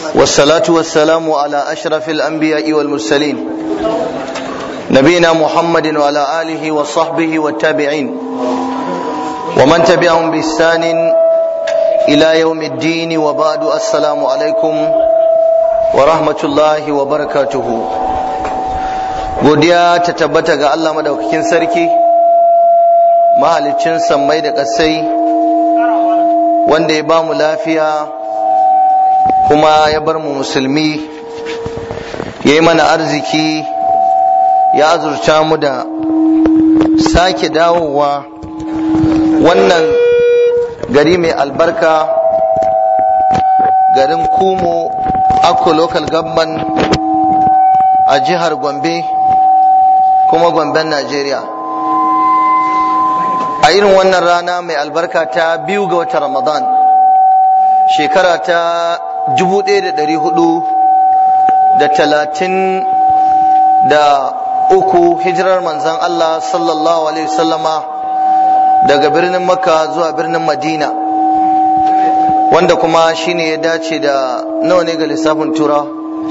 والصلاة والسلام على أشرف الأنبياء والمرسلين نبينا محمد وعلى آله وصحبه والتابعين ومن تبعهم بإحسان إلى يوم الدين وبعد السلام عليكم ورحمة الله وبركاته godiya ta tabbata ga Allah madaukakin sarki mahaliccin sammai da ƙasai wanda ya ba mu lafiya kuma ya bar mu musulmi ya yi mana arziki ya azurta mu da sake dawowa wannan gari mai albarka garin kumo akko local government a jihar gombe kuma gomben najeriya a irin wannan rana mai albarka ta biyu ga watan ramadan shekara ta 1400 da uku hijirar manzan Allah sallallahu alaihi wasallama daga birnin makka zuwa birnin madina wanda kuma shine ya dace da nawa ne ga lissafin tura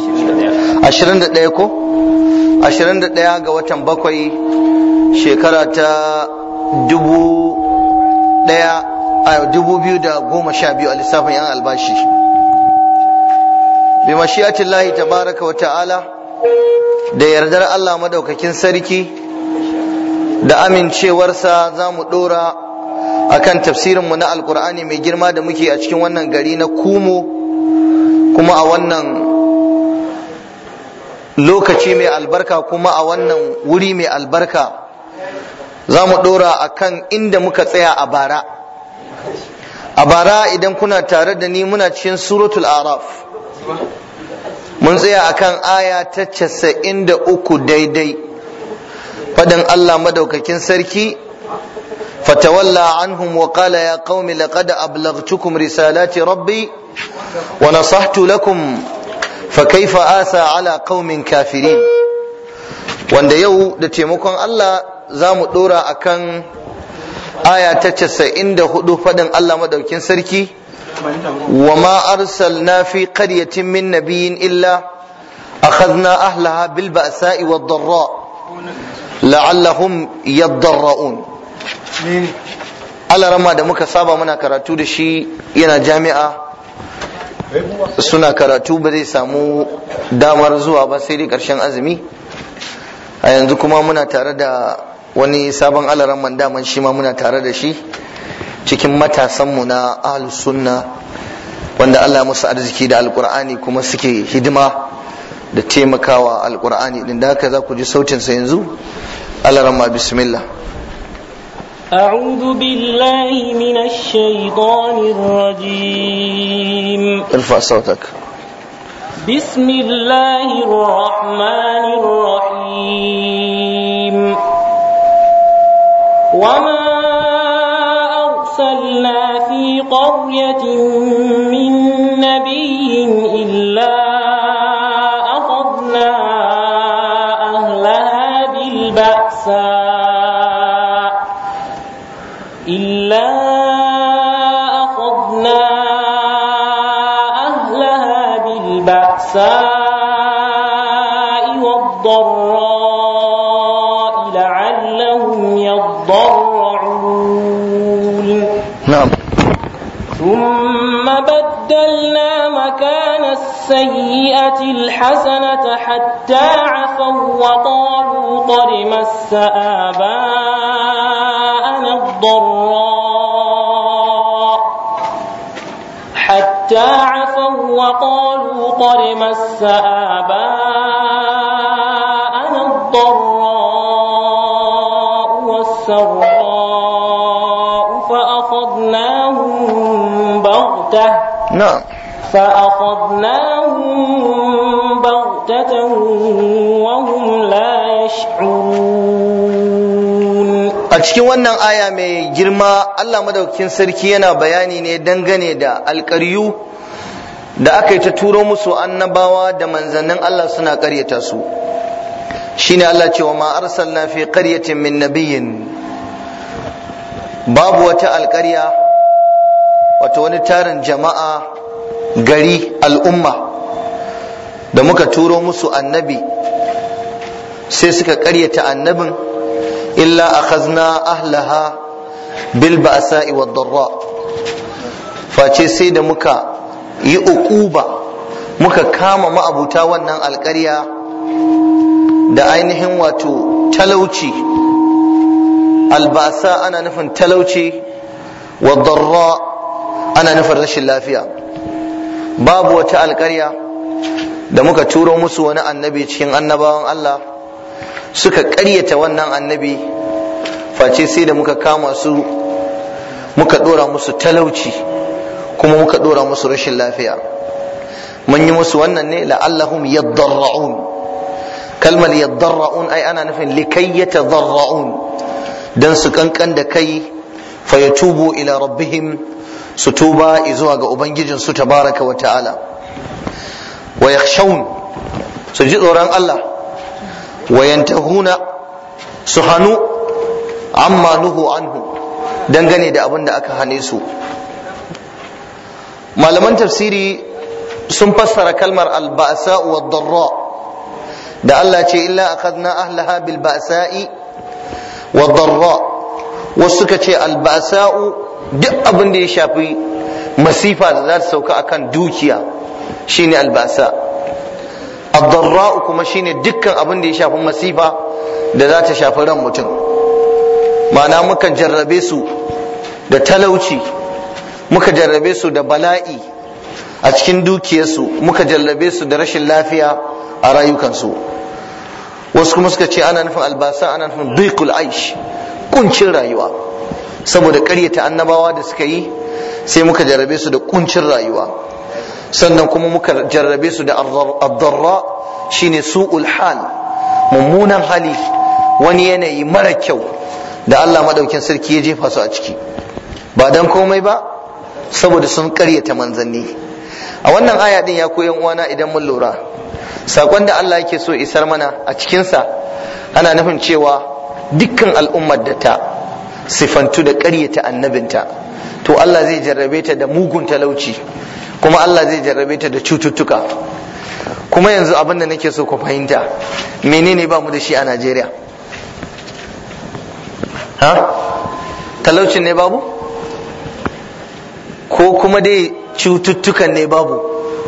21 ko 21 ga watan bakwai shekara ta dubu daya a dubu biyu da goma sha biyu a lissafin yan albashi bi mashiyatin lahi tabaraka wa ta'ala da yardar Allah madaukakin sarki da amincewarsa za mu dora akan tafsirinmu na alkur'ani mai girma da muke a cikin wannan gari na kumo kuma a wannan lokaci mai albarka kuma a wannan wuri mai albarka za mu ɗora a kan inda muka tsaya a bara a bara idan kuna tare da ni muna cikin suratul araf mun tsaya a kan aya ta casa'in da uku daidai faɗin allah madaukakin sarki fatawalla anhum wa qala ya qaumi laqad ablaghtukum risalati rabbi wa nasahtu lakum فكيف آسى على قوم kafirin wanda yau da taimakon Allah za mu ɗora a kan aya ta casa'in da hudu faɗin Allah maɗaukin sarki wa ma arsalna fi qaryatin min nabiyyin illa akhadna ahlaha bil ba'sa'i wad darra la'allahum yadarra'un Allah rama da muka saba muna karatu da shi yana jami'a suna karatu ba zai samu damar zuwa ba sai dai ƙarshen azumi a yanzu kuma muna tare da wani sabon alaran man daman shi ma muna tare da shi cikin matasanmu na ahlus sunna wanda Allah musu arziki da alkur'ani kuma suke hidima da taimakawa alkur'ani din da haka za ku ji sautinsa yanzu alaran ma bismillah أعوذ بالله من الشيطان الرجيم ارفع صوتك بسم الله الرحمن الرحيم وما أرسلنا في قرية من نبي إلا أخذنا أهلها بالبأساء إلا أخذنا أهلها بالبأساء والضراء لعلهم يضرعون نعم ثم بدلنا مكان السيئة الحسنة حتى عفوا وقالوا قد مس آباءنا الضراء حتى عفوا وقالوا قد مس آباءنا الضراء والسراء فأخذناهم بغتة نعم فأخذناهم بغتة وهم لا يشعرون a cikin wannan aya mai girma Allah madaukakin sarki yana bayani ne dangane da alƙaryu da aka yi ta turo musu annabawa da manzannin Allah suna ƙaryata su shine Allah cewa ma arsalna fi qaryatin min nabiyyin babu wata alƙarya wato wani tarin jama'a gari al'umma da muka turo musu annabi sai suka ƙaryata annabin illa akhazna ahlaha bil ba'sa'i wad darra face sai da muka yi uquba muka kama ma'abuta wannan alƙarya da ainihin wato talauci albasa ana nufin talauci wa darra ana nufin rashin lafiya babu wata alƙarya da muka turo musu wani annabi cikin annabawan Allah suka ƙaryata wannan annabi face sai da muka kama su muka ɗora musu talauci kuma muka ɗora musu rashin lafiya mun yi musu wannan ne la'allahum yaddarra'un kalmar yaddarra'un ai ana nufin likai yatadarra'un dan su kankan da kai fa yatubu ila rabbihim su tuba zuwa ga ubangijin su tabaraka wa ta'ala wa yakhshawun su ji tsoron Allah wa yantahuna su hanu amma nuhu anhu dangane da abin da aka hane su malaman tafsiri sun fassara kalmar alba'sa wa darra da Allah ce illa akhadna ahlaha bil ba'sa'i wa darra wasu suka ce alba'sa'u duk abin da ya shafi masifa da za ta sauka akan dukiya shine alba'sa ad-darra kuma shine dukkan abin da ya shafi masifa da za ta shafi ran mutum ma'ana mukan jarrabe su da talauci muka jarrabe su da bala'i a cikin dukiyarsu muka jarrabe su da rashin lafiya a rayukansu wasu kuma suka ce ana nufin albasa ana nufin duikul aish kuncin rayuwa saboda karyata annabawa da suka yi sai muka jarrabe su da kuncin rayuwa sannan kuma muka jarrabe su da addarra shine su'ul hal mummunan hali wani yanayi mara kyau da Allah madaukin sarki ya jefa su a ciki ba dan komai ba saboda sun karyata manzanni a wannan aya din ya koyan uwana idan mun lura sakon da Allah yake so isar mana a cikinsa ana nufin cewa dukkan al'ummar da ta sifantu da karyata annabinta to Allah zai jarrabe ta da mugun talauci kuma Allah zai jarrabe ta da cututtuka kuma yanzu abin da nake so ku fahimta menene ba mu da shi a Najeriya ha talaucin ne babu ko kuma dai cututtukan ne babu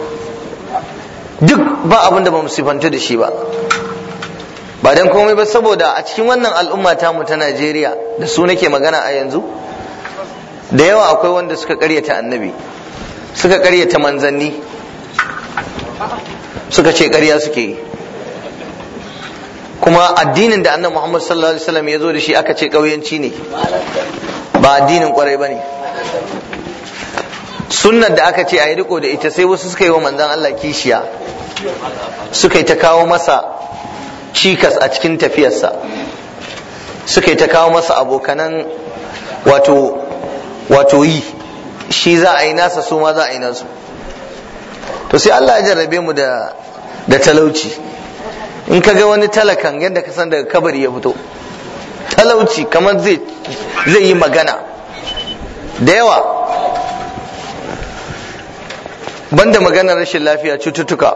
duk ba abin da ba mu sifanta da shi ba ba dan komai ba saboda a cikin wannan al'umma mu ta Najeriya da su nake magana a yanzu da yawa akwai wanda suka karyata annabi suka karyata manzanni suka ce karya suke yi kuma addinin da annabi Muhammad sallallahu alaihi wasallam ya zo da shi aka ce kauyanci ne ba addinin kwarai ba ne sunnar da aka ce a yi riko da ita sai wasu suka yi wa manzan Allah kishiya suka yi ta kawo masa cikas a cikin tafiyarsa suka yi ta kawo masa abokanan wato wato yi shi za a yi nasa su ma za a yi nasu to sai Allah ya jarrabe mu da da talauci in ka ga wani talakan yadda ka san daga kabari ya fito talauci kamar zai zai yi magana da yawa banda maganar rashin lafiya cututtuka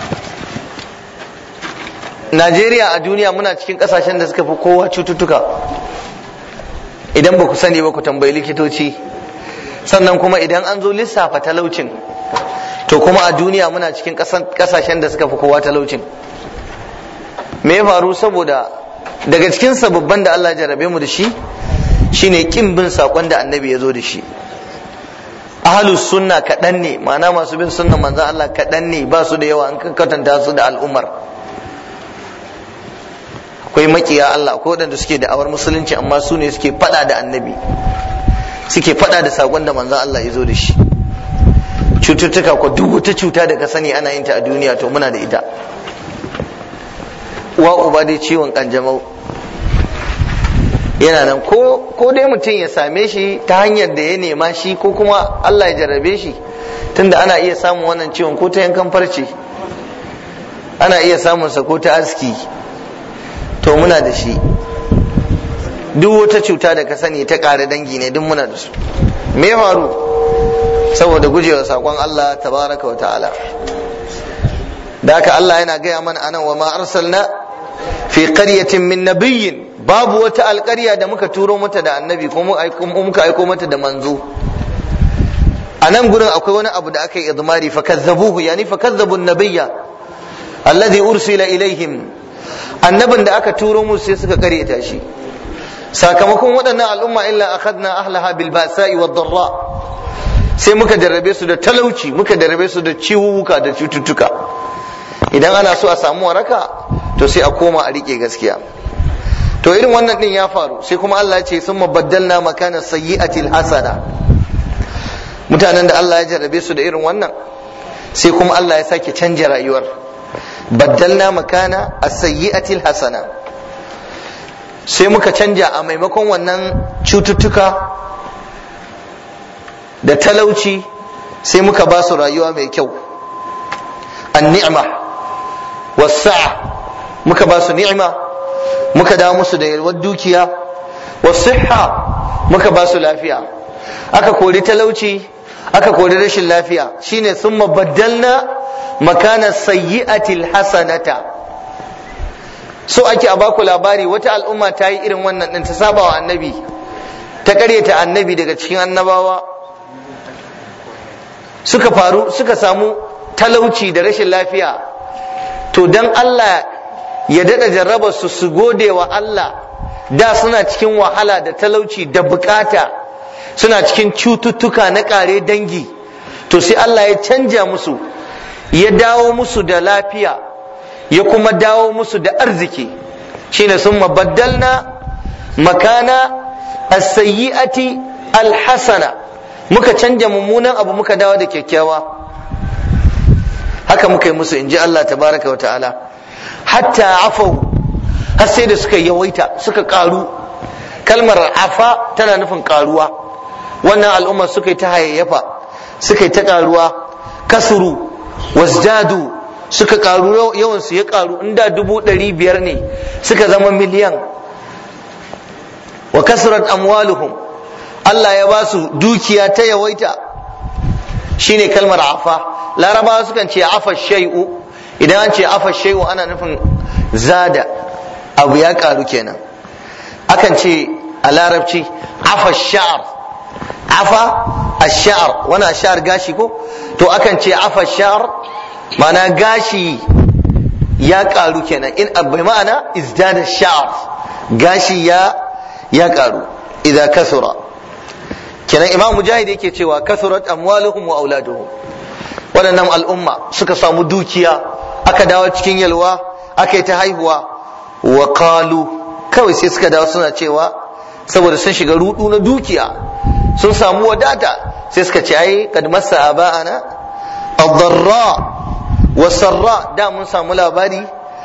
Najeriya a duniya muna cikin kasashen da suka fi kowa cututtuka idan ba ku sani ba ku tambayi likitoci sannan kuma idan an zo lissafa talaucin to kuma a duniya muna cikin kasashen da suka fi kowa talaucin me ya faru saboda daga cikin sababban da Allah jarabe mu da shi shine kin bin sakon da annabi ya zo da shi ahlus sunna kaɗan ne ma'ana masu bin sunnan manzon Allah kaɗan ne ba su da yawa an kwatanta su da al'ummar akwai makiya Allah akwai waɗanda suke da awar musulunci amma su ne suke faɗa da annabi suke faɗa da sakon da manzon Allah ya zo da shi cututtuka ko duk wata cuta da ka sani ana yin ta a duniya to muna da ita uwa uba dai ciwon kanjamau yana nan ko ko dai mutum ya same shi ta hanyar da ya nema shi ko kuma Allah ya jarrabe shi tunda ana iya samun wannan ciwon ko ta yankan farce ana iya samun sa ko ta aski to muna da shi duk wata cuta da ka sani ta ƙare dangi ne duk muna da su me faru saboda gujewa sakon Allah tabaraka wa ta'ala da haka Allah yana gaya mana anan wa ma arsalna fi qaryatin min nabiyyin babu wata alƙarya da muka turo mata da annabi ko muka aiko mata da manzo a nan gurin akwai wani abu da aka yi idmari fa kazzabuhu yani fa kazzabu nabiyya alladhi ursila ilaihim annabin da aka turo musu sai suka karyata shi sakamakon waɗannan al'umma illa akhadna ahlaha bil ba'sa'i wad darra sai muka jarrabe su da talauci muka jarrabe su da ciwuwuka da cututtuka idan ana so a samu waraka to sai a koma a rike gaskiya to irin wannan din ya faru sai kuma Allah ya ce summa baddalna makana sayyi'atil hasana mutanen da Allah ya jarrabe su da irin wannan sai kuma Allah ya sake canja rayuwar baddalna makana as-sayyi'atil hasana sai muka canja a maimakon wannan cututtuka da talauci sai muka ba su rayuwa mai kyau an-ni'ma was-sa'a muka ba su ni'ima muka dawo musu da yalwar dukiya was-sihha muka ba su lafiya aka kori talauci aka kori rashin lafiya shine summa baddalna makana sayyi'atil hasanata so ake a baku labari wata al'umma ta yi irin wannan din ta saba wa annabi ta karyata annabi daga cikin annabawa suka faru suka samu talauci da rashin lafiya to dan Allah ya dada jarraba su su gode wa Allah da suna cikin wahala da talauci da bukata suna cikin cututtuka na kare dangi to sai Allah ya canja musu ya dawo musu da lafiya ya kuma dawo musu da arziki shine sun mabaddalna makana as-sayyi'ati al-hasana muka canja mummunan abu muka dawo da kyakkyawa haka muka yi musu inji Allah tabaraka wa ta'ala hatta afau har sai da suka yawaita suka karu kalmar afa tana nufin karuwa wannan al'umma suka yi ta hayayyafa suka yi ta karuwa kasuru wasdadu suka karu yawan su ya karu inda dubu ɗari biyar ne suka zama miliyan wa kasurat amwaluhum Allah ya ba su dukiya ta yawaita shine kalmar afa larabawa sukan ce afa shay'u idan an ce afa shay'u ana nufin zada abu ya karu kenan akan ce a larabci afa sha'ar afa ash-sha'r wani ash-sha'r gashi ko to akan ce afa sha'r mana gashi ya karu kenan in bai ma'ana izdada sha'r gashi ya ya karu idza kasura kenan imam mujahid yake cewa kasurat amwaluhum wa auladuhum waɗannan al'umma suka samu dukiya aka dawo cikin yalwa aka yi ta haihuwa wa qalu kawai sai suka dawo suna cewa saboda sun shiga rudu na dukiya sun samu wadata sai suka ce ai kad massa aba'ana ad-darra wa sarra da mun samu labari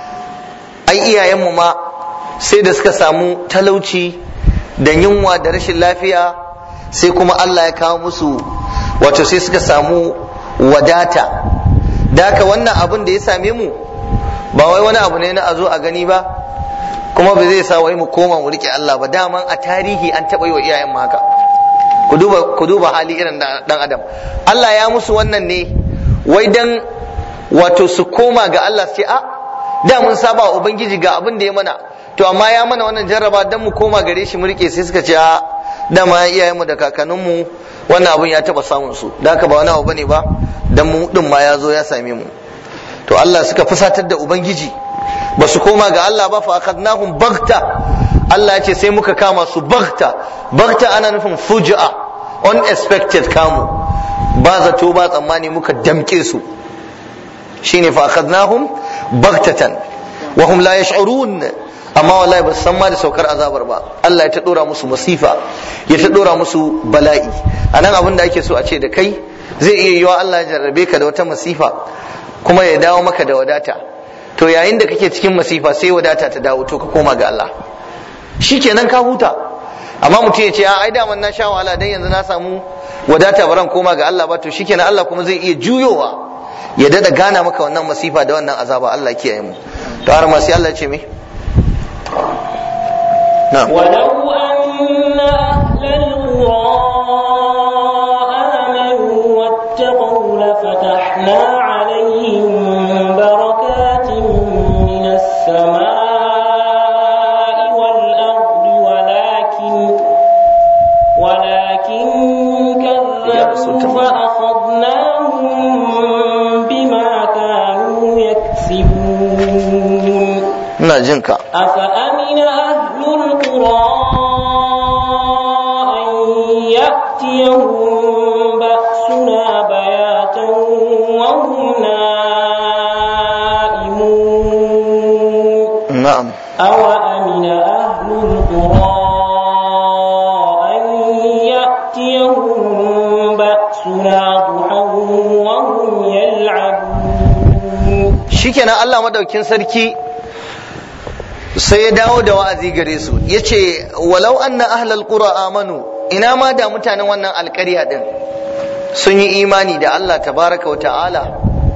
ai iyayenmu ma sai da suka samu talauci da yunwa da rashin lafiya sai kuma Allah ya kawo musu wato sai suka samu wadata da haka wannan abin da ya same mu ba wai wani abu ne na a zo a gani ba kuma ba zai sa wai mu koma mu rike Allah ba daman a tarihi an taɓa yi wa iyayen mu haka ku duba ku duba hali irin dan adam Allah ya musu wannan ne wai dan wato su koma ga Allah su ce a da mun saba wa ubangiji ga abin da ya mana to amma ya mana wannan jarraba dan mu koma gare shi mu rike sai suka ce a dama iyayen mu da kakannin mu wannan abin ya taba samun su da haka ba wani abu bane ba dan mu din ma ya zo ya same mu to Allah suka fusatar da ubangiji ba su koma ga Allah ba fa akhadnahum baghta Allah ya ce sai muka kama su baghta baghta ana nufin fujaa unexpected kamu ba zato ba tsammani muka damke su shine fa akhadnahum baghtatan wa hum la yash'urun amma wallahi ba su san ma da saukar azabar ba Allah ya ta dora musu masifa ya ta dora musu bala'i anan abin da ake so a ce da kai zai iya yiwa Allah ya jarrabe ka da wata masifa kuma ya dawo maka da wadata to yayin da kake cikin masifa sai wadata ta dawo to ka koma ga Allah shikenan ka huta amma mutum ya ce ai daman na sha wahala dan yanzu na samu wadata baran koma ga Allah ba to shikenan Allah kuma zai iya juyowa ya dada gana maka wannan masifa da wannan azaba Allah kiyaye mu to har ma sai Allah ya ce me na'am ولو أن أهل القرى آمنوا واتقوا لفتحنا عليهم بركات ina jin ka أفأمن أهل القرى أن يأتيهم بأسنا بياتا وهم نائمون na'am أوأمن أهل القرى أن يأتيهم بأسنا ضحى وهم يلعبون shikenan Allah madaukin sarki sai ya dawo da wa'azi gare su yace walau anna ahlal qura amanu ina ma da mutanen wannan alƙarya din sun yi imani da Allah tabaraka wa ta'ala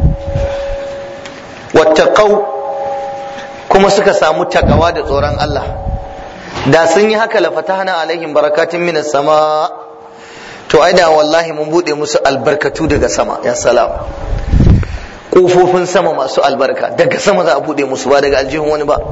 wattaqau kuma suka samu takawa da tsoron Allah da sun yi haka la fatahna alaihim barakatin minas sama to ai da wallahi mun bude musu albarkatu daga sama ya salam kofofin sama masu albarka daga sama za a bude musu ba daga aljihun wani ba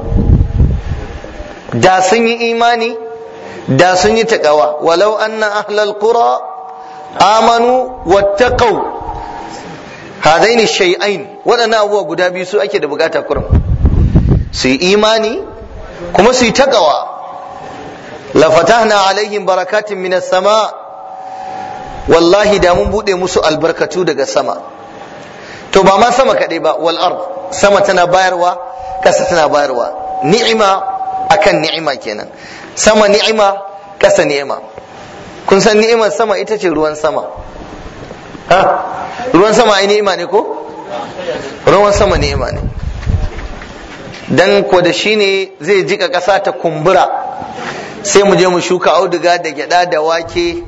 da sun yi imani da sun yi takawa walau anna ahlal qura amanu wattaqau hadaini shay'ain waɗannan abubuwa guda biyu su ake da bukata kurum su yi imani kuma su yi takawa la fatahna alaihim barakatin minas sama wallahi da mun bude musu albarkatu daga sama to ba ma sama kaɗai ba wal ard sama tana bayarwa ƙasa tana bayarwa ni'ima akan ni'ima kenan sama ni'ima ƙasa ni'ima kun san ni'imar sama ita ce ruwan sama ha ruwan sama ai ni'ima ne ko ruwan sama ni'ima ne dan ko da shi ne zai jika ƙasa ta kumbura sai mu je mu shuka auduga da gyada da wake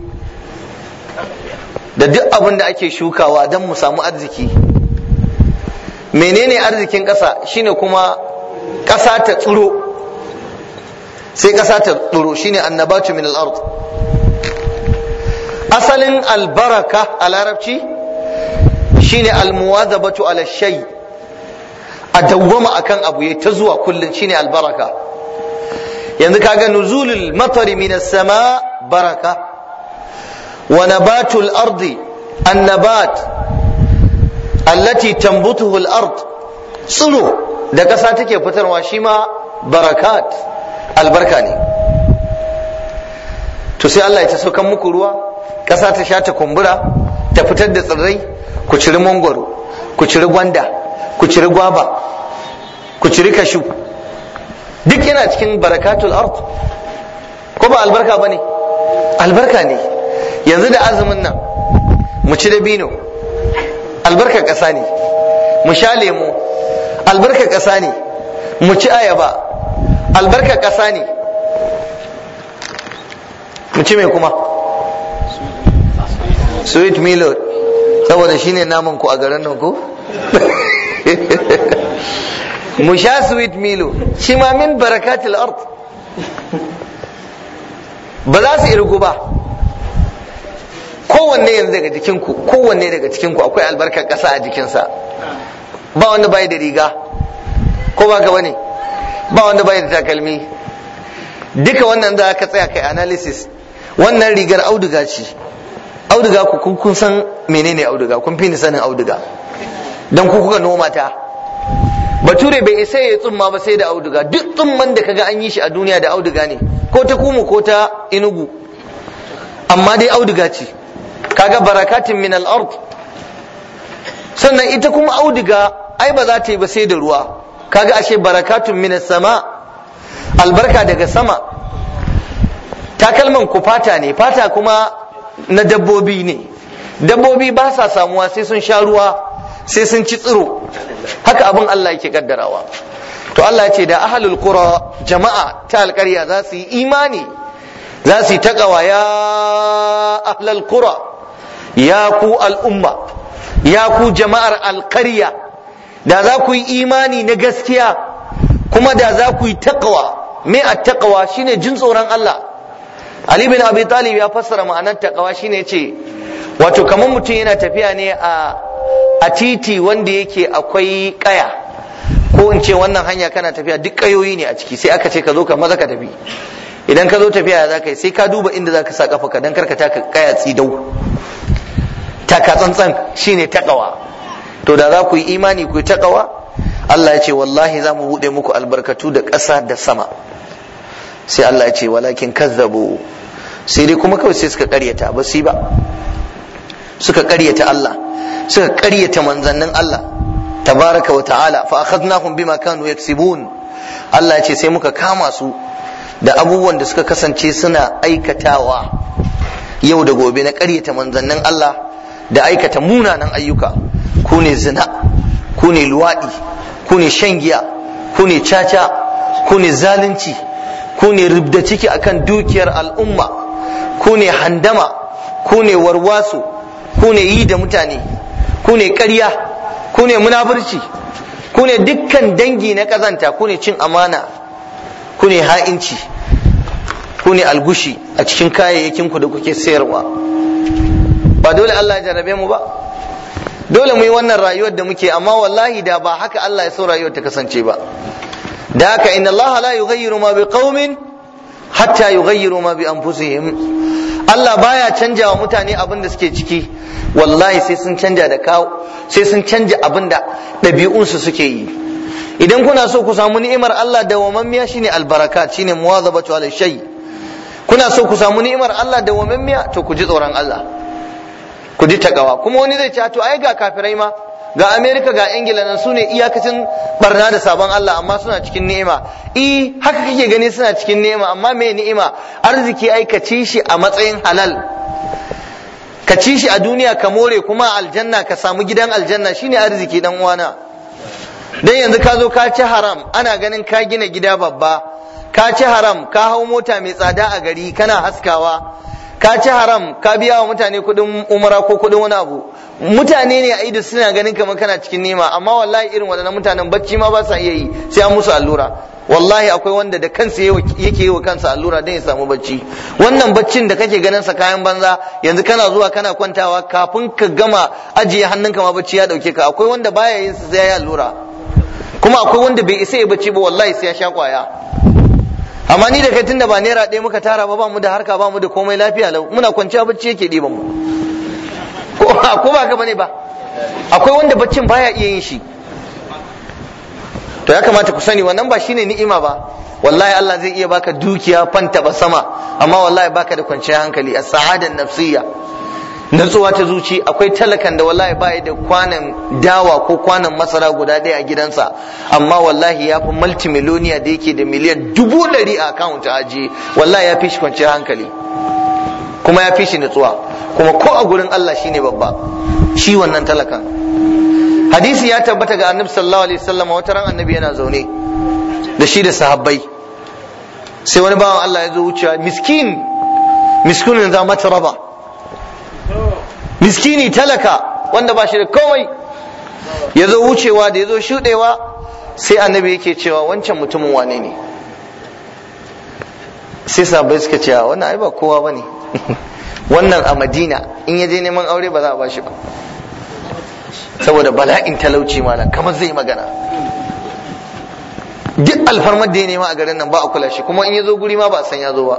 da duk abin da ake shukawa don mu samu arziki menene arzikin ƙasa shine kuma ƙasa ta tsiro sai ƙasa ta tsiro shine annabatu min al-ard asalin albaraka a larabci shine almuwazabatu ala shay a dawwama akan abu ya ta zuwa kullun shine albaraka yanzu kaga nuzulul matari min as-sama baraka wa nabatul ardi annabat allati tambutuhu al-ard tsiro da ƙasa take fitarwa shi ma barakat albarka ne to sai Allah ya ta saukan muku ruwa ƙasa ta sha ta kumbura ta fitar da tsirrai ku ciri mangwaro ku ciri gwanda ku ciri gwaba ku ciri kashu duk yana cikin barakatul ard ko ba albarka ba ne albarka ne yanzu da azumin nan mu ci dabino albarkar ƙasa ne mu sha lemo albarkar ƙasa ne mu ci ayaba albarkar ƙasa ne mu ci mai kuma sweet milo saboda shine naman ku a garin nan ko mu sha sweet milo shi ma min barakatul ard ba za su irgu ba kowanne yanzu daga jikinku kowanne daga cikinku akwai albarkar ƙasa a jikinsa ba wanda bai da riga ko ba ka bane ba wanda bai da takalmi duka wannan za ka tsaya kai analysis wannan rigar auduga ce auduga ku kun san menene auduga kun fi ni sanin auduga dan ku kuka noma ta bature bai isa ya tsumma ba sai da auduga duk tsumman da kaga an yi shi a duniya da auduga ne ko ta kumu ko ta inugu amma dai auduga ce kaga barakatin min al-ard sannan ita kuma auduga ai ba za ta yi ba sai da ruwa kaga ashe barakatun min sama albarka daga sama takalman ku fata ne fata kuma na dabbobi ne dabbobi ba sa samuwa sai sun sha ruwa sai sun ci tsiro haka abin Allah yake kaddarawa to Allah ya ce da ahlul qura jama'a ta alƙarya za su yi imani za su yi taqawa ya ahlul qura ya ku al'umma ya ku jama'ar alƙarya da za ku yi imani na gaskiya kuma da za ku yi taqwa me at-taqwa shine jin tsoron Allah Ali bin Abi Talib ya fassara ma'anar taqwa shine ce wato kamar mutum yana tafiya ne a a titi wanda yake akwai kaya ko in ce wannan hanya kana tafiya duk kayoyi ne a ciki sai aka ce ka zo ka maza ka tafi idan ka zo tafiya za ka yi sai ka duba inda za ka sa kafa ka dan karka taka kaya tsidau taka tsantsan shine taqwa to da za ku yi imani ku yi taqwa Allah ya ce wallahi za mu buɗe muku albarkatu da ƙasa da sama sai Allah ya ce walakin kazzabu sai dai kuma kawai sai suka ƙaryata ba su ba suka ƙaryata Allah suka ƙaryata manzannin Allah tabaraka wa ta'ala fa akhadnahum bima kanu yaksibun Allah ya ce sai muka kama su da abubuwan da suka kasance suna aikatawa yau da gobe na ƙaryata manzannin Allah da aikata munanan ayyuka ku ne zina ku ne luwaɗi ku ne shan giya ku ne caca ku ne zalunci ku ne rubda ciki akan dukiyar al'umma ku ne handama ku ne warwaso ku ne yi da mutane ku ne ƙarya ku ne munafurci ku ne dukkan dangi na ƙazanta ku ne cin amana ku ne ha'inci ku ne algushi a cikin kayayyakin ku da kuke sayarwa ba dole Allah ya jarrabe mu ba dole mu yi wannan rayuwar da muke amma wallahi da ba haka Allah ya so rayuwar ta kasance ba da haka inna Allah la yughayyiru ma biqaumin hatta yughayyiru ma bi anfusihim Allah baya canja wa mutane abin da suke ciki wallahi sai sun canja da kawo sai sun canja abin da ɗabi'unsu suke yi idan kuna so ku samu ni'imar Allah da wamammiya shine albarakat shine muwazabatu ala shay kuna so ku samu ni'imar Allah da wamammiya to ku ji tsoron Allah ku ji takawa kuma wani zai ce to ai ga kafirai ma ga Amerika ga Ingila nan sune iyakacin barna da sabon Allah amma suna cikin ni'ima eh haka kake gani suna cikin ni'ima amma me ni'ima arziki ai ka ci shi a matsayin halal ka ci shi a duniya ka more kuma aljanna ka samu gidan aljanna shine arziki dan uwana dan yanzu ka zo ka ci haram ana ganin ka gina gida babba ka ci haram ka hau mota mai tsada a gari kana haskawa ka ci haram ka biya wa mutane kuɗin umara ko kuɗin wani abu mutane ne a ido suna ganin kamar kana cikin nema amma wallahi irin waɗannan mutanen bacci ma ba sa iya yi sai an musu allura wallahi akwai wanda da kansa yake yi wa kansa allura don ya samu bacci wannan baccin da kake ganin sa kayan banza yanzu kana zuwa kana kwantawa kafin ka gama ajiye hannunka ma bacci ya dauke ka akwai wanda baya yin sa sai ya yi allura kuma akwai wanda bai isa ya bacci ba wallahi sai ya sha kwaya amma ni da kai tunda ba naira ɗaya muka tara ba ba mu da harka ba mu da komai lafiya lau muna kwanciya bacci yake ɗiban mu ko ba ka bane ba akwai wanda baccin baya iya yin shi to ya kamata ku sani wannan ba shine ni'ima ba wallahi Allah zai iya baka dukiya fanta ba sama amma wallahi baka da kwanciyar hankali a sa'adan nafsiyya natsuwa ta zuci akwai talakan da wallahi ba da kwanan dawa ko kwanan masara guda ɗaya a gidansa amma wallahi ya fi multimiloniya da yake da miliyan dubu ɗari a akawunt a ajiye wallahi ya fi shi kwanciyar hankali kuma ya fi shi natsuwa kuma ko a gurin Allah shine babba shi wannan talakan hadisi ya tabbata ga annabi sallallahu alaihi wasallam wata ran annabi yana zaune da shi da sahabbai sai wani bawan Allah ya zo wucewa miskin miskunin za mata raba miskini talaka wanda ba shi da komai ya zo wucewa da ya zo shuɗewa sai annabi yake cewa wancan mutumin wane ne sai sahabbai suka ce wannan ai ba kowa bane wannan a madina in ya je neman aure ba za a ba shi ba saboda bala'in talauci malam kamar zai magana duk alfarmar da ya nema a garin nan ba a kula shi kuma in ya zo guri ma ba a san ya zo ba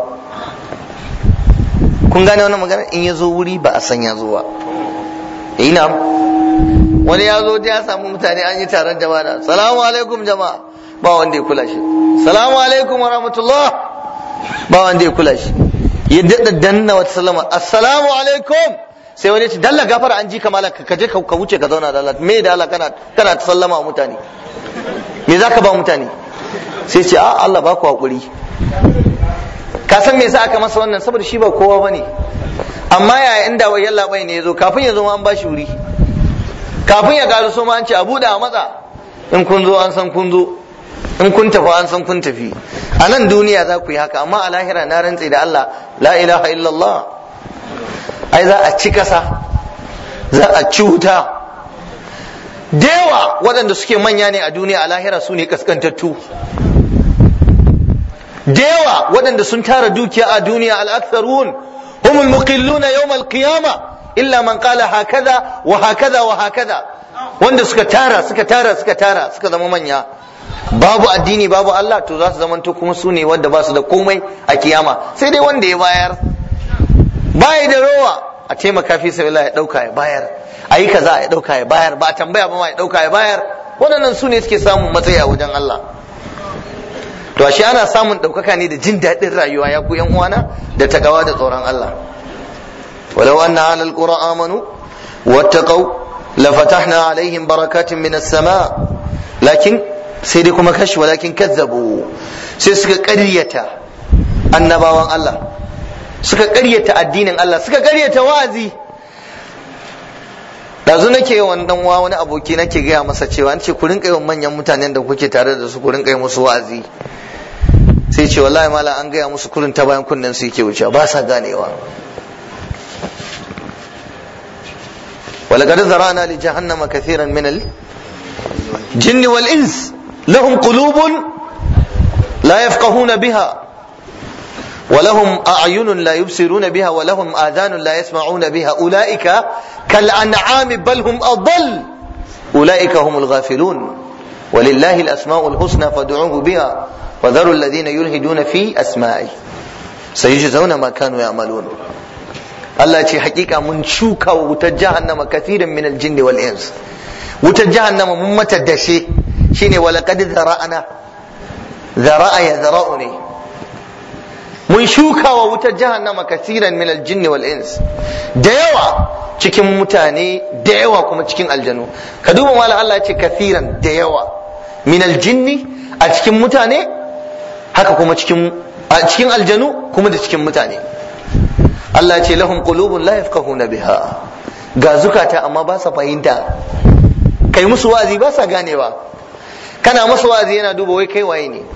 kun gane wannan magana in ya zo wuri ba a san ya zo ba ina wani ya zo ya samu mutane an yi taron jama'a salamu alaikum jama'a ba wanda ya kula shi salamu alaikum wa rahmatullah ba wanda ya kula shi ya daɗa danna wata salama assalamu alaikum sai wani ya ce dalla gafara an ji ka malam ka je ka wuce ka zauna da Allah me da Allah kana kana ta sallama wa mutane me zaka ba mutane sai ce a Allah ba ku hakuri ka san me yasa aka masa wannan saboda shi ba kowa bane amma yaya inda wai yalla bai ne yazo kafin ya zo ma an bashi wuri kafin ya garu so ma an ce a buɗe a matsa in kun zo an san kun zo in kun tafi an san kun tafi a nan duniya za ku yi haka amma a lahira na rantse da Allah la ilaha illallah ai za a ci kasa za a ci wuta da yawa waɗanda suke manya ne a duniya a lahira su ne kaskantattu da yawa waɗanda sun tara dukiya a duniya al'aktharun humul muqilluna yawm al-qiyama illa man qala hakaza wa hakaza wa hakaza wanda suka tara suka tara suka tara suka zama manya babu addini babu Allah to za su zamanto kuma su ne wanda ba su da komai a kiyama sai dai wanda ya bayar baya da rowa a taimaka fi sabilillah ya dauka ya bayar a yi kaza ya dauka ya bayar ba a tambaya ba ma ya dauka ya bayar waɗannan su ne suke samun matsayi a wajen Allah to ashe ana samun ɗaukaka ne da jin daɗin rayuwa ya ku yan uwana da takawa da tsoron Allah walau anna alal qura amanu wattaqau lafatahna alaihim barakatin minas sama lakin sai dai kuma kashi walakin kazzabu sai suka ƙaryata annabawan Allah suka ƙaryata addinin Allah suka ƙaryata wa'azi dazu nake yawan dan wa wani aboki nake gaya masa cewa an ce ku rinka yawan manyan mutanen da kuke tare da su ku rinka yi musu wa'azi sai ce wallahi mala an gaya musu kurin ta bayan kunnen su yake wucewa ba sa ganewa ولقد ذرأنا لجهنم كثيرا من الجن والإنس لهم قلوب لا يفقهون بها ولهم أعين لا يبصرون بها ولهم آذان لا يسمعون بها أولئك كالأنعام بل هم أضل أولئك هم الغافلون ولله الأسماء الحسنى فادعوه بها وذروا الذين يلهدون في أسمائه سيجزون ما كانوا يعملون Allah ce hakika mun shuka wa wutar jahannama kathirin min aljin wal ins wutar jahannama mun mata dashe shine wala qad zara'ana zara'a ya zara'u ne mun shuka wa wutar jahannama kathiran min aljin wal ins da yawa cikin mutane da yawa kuma cikin aljanu ka duba mala Allah ce kathiran da yawa min aljinni a cikin mutane haka kuma cikin a cikin aljanu kuma da cikin mutane Allah ce lahum qulubun la yafqahuna biha ga zukata amma ba sa fahimta kai musu wazi ba sa ganewa kana musu wazi yana duba wai kai waye ne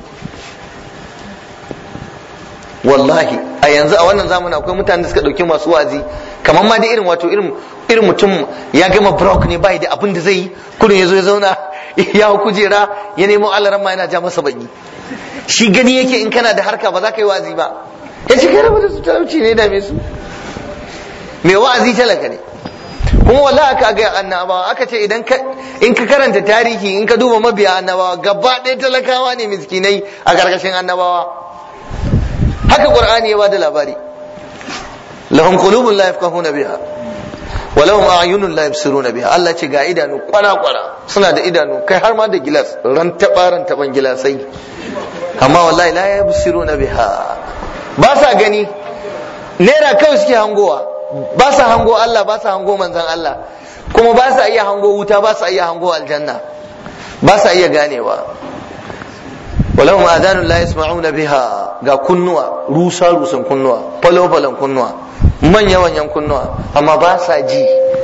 wallahi a yanzu a wannan zamanin akwai mutane da suka dauki masu wazi kamar ma da irin wato irin irin mutum ya gama brok ne bai da abin da zai yi kurin ya zo ya zauna ya hau kujera ya nemo alaran ma yana ja masa baki shi gani yake in kana da harka ba za ka yi wazi ba ya ce kai rabu da su talauci ne dame su mai wa'azi talaka ne kuma wallahi aka ga annabawa aka ce idan ka in ka karanta tarihi in ka duba mabiya annabawa gaba ɗaya talakawa ne miskinai a karkashin annabawa haka qur'ani ya bada labari lahum qulubun la yafqahuna biha wa lahum a'yunun la yabsiruna biha Allah ce ga idanu kwana kwana suna da idanu kai har ma da gilas ran tabaran taban gilasai amma wallahi la yabsiruna biha ba sa gani naira kawai suke hangowa ba sa hango Allah ba sa hango manzan Allah kuma ba sa iya hango wuta ba sa iya hango aljanna ba sa iya ganewa walahum adanun la yasma'una biha ga kunnuwa rusa rusan kunnuwa falo falon kunnuwa manya manyan kunnuwa amma ba sa ji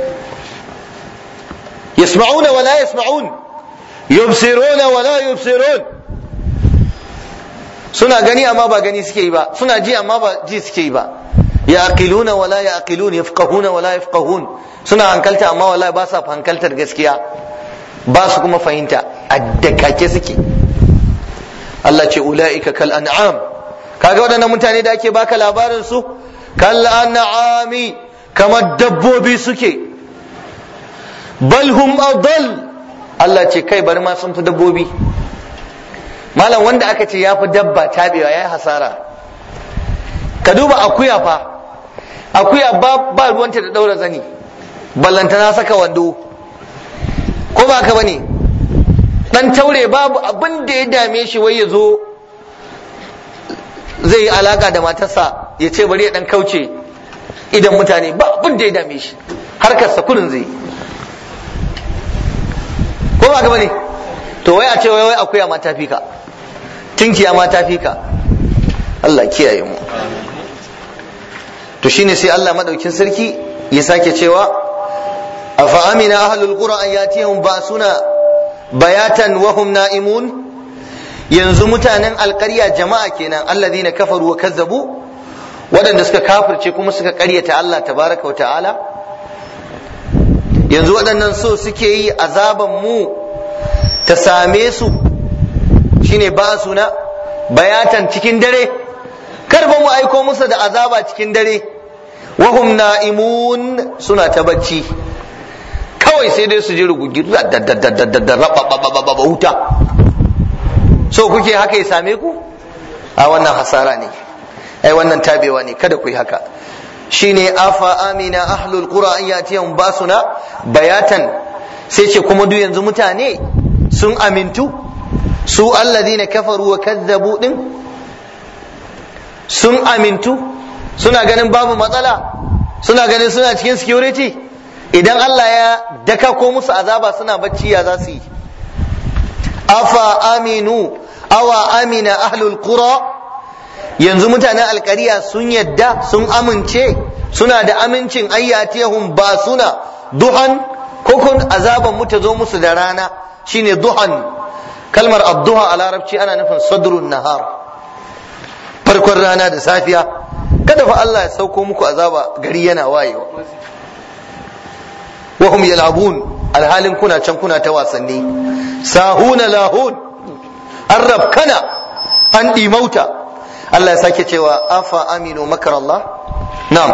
yasma'una wa la yasma'un yubsiruna wa la yubsirun suna gani amma ba gani suke yi ba suna ji amma ba ji suke yi ba yaqiluna wala yaqilun yafqahuna wala yafqahun suna hankalta amma wala ba sa hankaltar gaskiya ba su kuma fahimta addakake suke Allah ce ulaika kal an'am kaga waɗannan mutane da ake baka labarin su kal an'ami kamar dabbobi suke bal hum adall Allah ce kai bari ma sun fi dabbobi malam wanda aka ce ya fi dabba tabewa ya yi hasara ka duba akuya fa akuya ba, ba ruwanta da daura zani ballantana saka wando ko ba ka bane dan taure babu abin da ya dame shi wai ya zo zai yi alaka da matarsa ya ce bari ya dan kauce idan mutane ba abin da ya dame shi harkarsa kurin zai ko ba ka bane to wai a ce wai wai akuya ma ta fi ka tinkiya ma ta fi ka Allah kiyaye mu to shine sai Allah madaukin sarki ya sake cewa afa amina ahlul qura an yatihum ba'suna bayatan wa hum na'imun yanzu mutanen alƙarya jama'a kenan alladhina kafaru wa kazzabu waɗanda suka kafirce kuma suka ƙaryata Allah tabaraka wa ta'ala yanzu waɗannan so suke yi azaban mu ta same su shine ba suna bayatan cikin dare kar ba mu aiko musu da azaba cikin dare wahum na'imun suna ta bacci kawai sai dai su ji rugugi da wuta so kuke haka ya same ku a wannan hasara ne ai wannan tabewa ne kada ku yi haka shine afa amina ahlul qura an yatiyahum basuna bayatan sai ce kuma duk yanzu mutane sun amintu su alladhina kafaru wa kazzabu din sun amintu suna ganin babu matsala suna ganin suna cikin security idan Allah ya daka ko musu azaba suna bacci ya za su yi afa aminu awa amina ahlul qura yanzu mutanen alkariya sun yadda sun amince suna da amincin ayyatiyahum ba suna duhan kokon azaban mu ta zo musu da rana shine duhan kalmar adduha a larabci ana nufin sadrun nahar farkon rana da safiya kada fa Allah ya sauko muku azaba gari yana wayewa wahum yal'abun alhalin kuna can kuna ta wasanni sahuna lahun an rabkana an ɗimauta Allah ya sake cewa afa aminu makar Allah na'am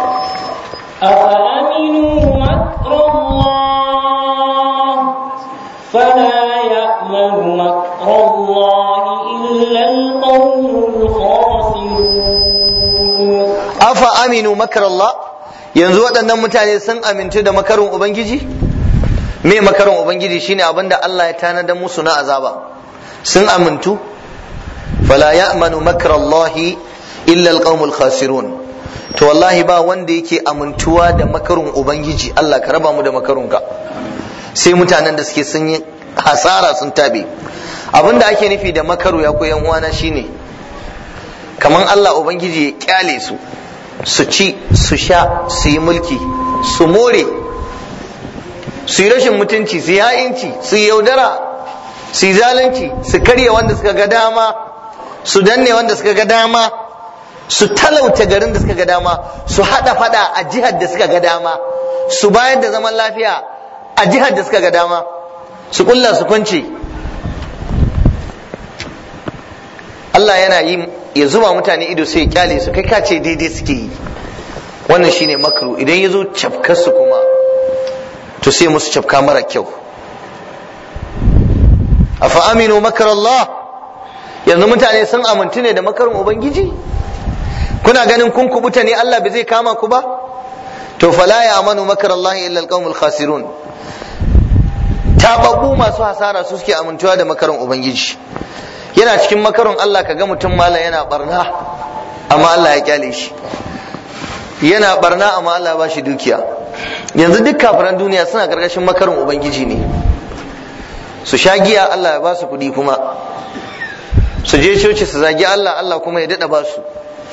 أفأمنوا مكر الله فلا يأمن مكر الله إلا القوم الخاسرون afa aminu makar Allah yanzu waɗannan mutane sun amintu da makarin ubangiji me makarin ubangiji shine abinda Allah ya tanadar musu na azaba sun amintu fala ya'manu makar Allah illa alqaumul khasirun to wallahi ba wanda yake amintuwa da makarin ubangiji Allah ka raba mu da makarunka sai mutanen da suke sun yi hasara sun tabe abinda ake nufi da makaru ya koyan uwana shine kaman Allah ubangiji ya kyale su su ci su sha su yi mulki su more su yi rashin mutunci su yi ha'inci su yi yaudara su yi zalunci su karya wanda suka ga dama su danne wanda suka ga dama su talauta garin da suka ga dama su hada fada a jihar da suka ga dama su bayar da zaman lafiya a jihar da suka ga dama su kulla su kwance Allah yana yi ya zuba mutane ido sai ya kyale su kai kace daidai suke yi wannan shine makru idan ya zo cafkar su kuma to sai musu cafka mara kyau afa aminu makar Allah yanzu mutane sun amintu ne da makarin ubangiji kuna ganin kun kubuta ne Allah bai zai kama ku ba to fala ya amanu makar Allah illa alqaumul khasirun tababbu masu hasara su suke amintuwa da makarin ubangiji yana cikin makarin Allah ka ga mutum malam yana barna amma Allah ya kyale shi yana barna amma Allah ba shi dukiya yanzu duk kafiran duniya suna karkashin makarin ubangiji ne su sha giya Allah ya ba su kuɗi kuma su je coci su zagi Allah Allah kuma ya daɗa ba su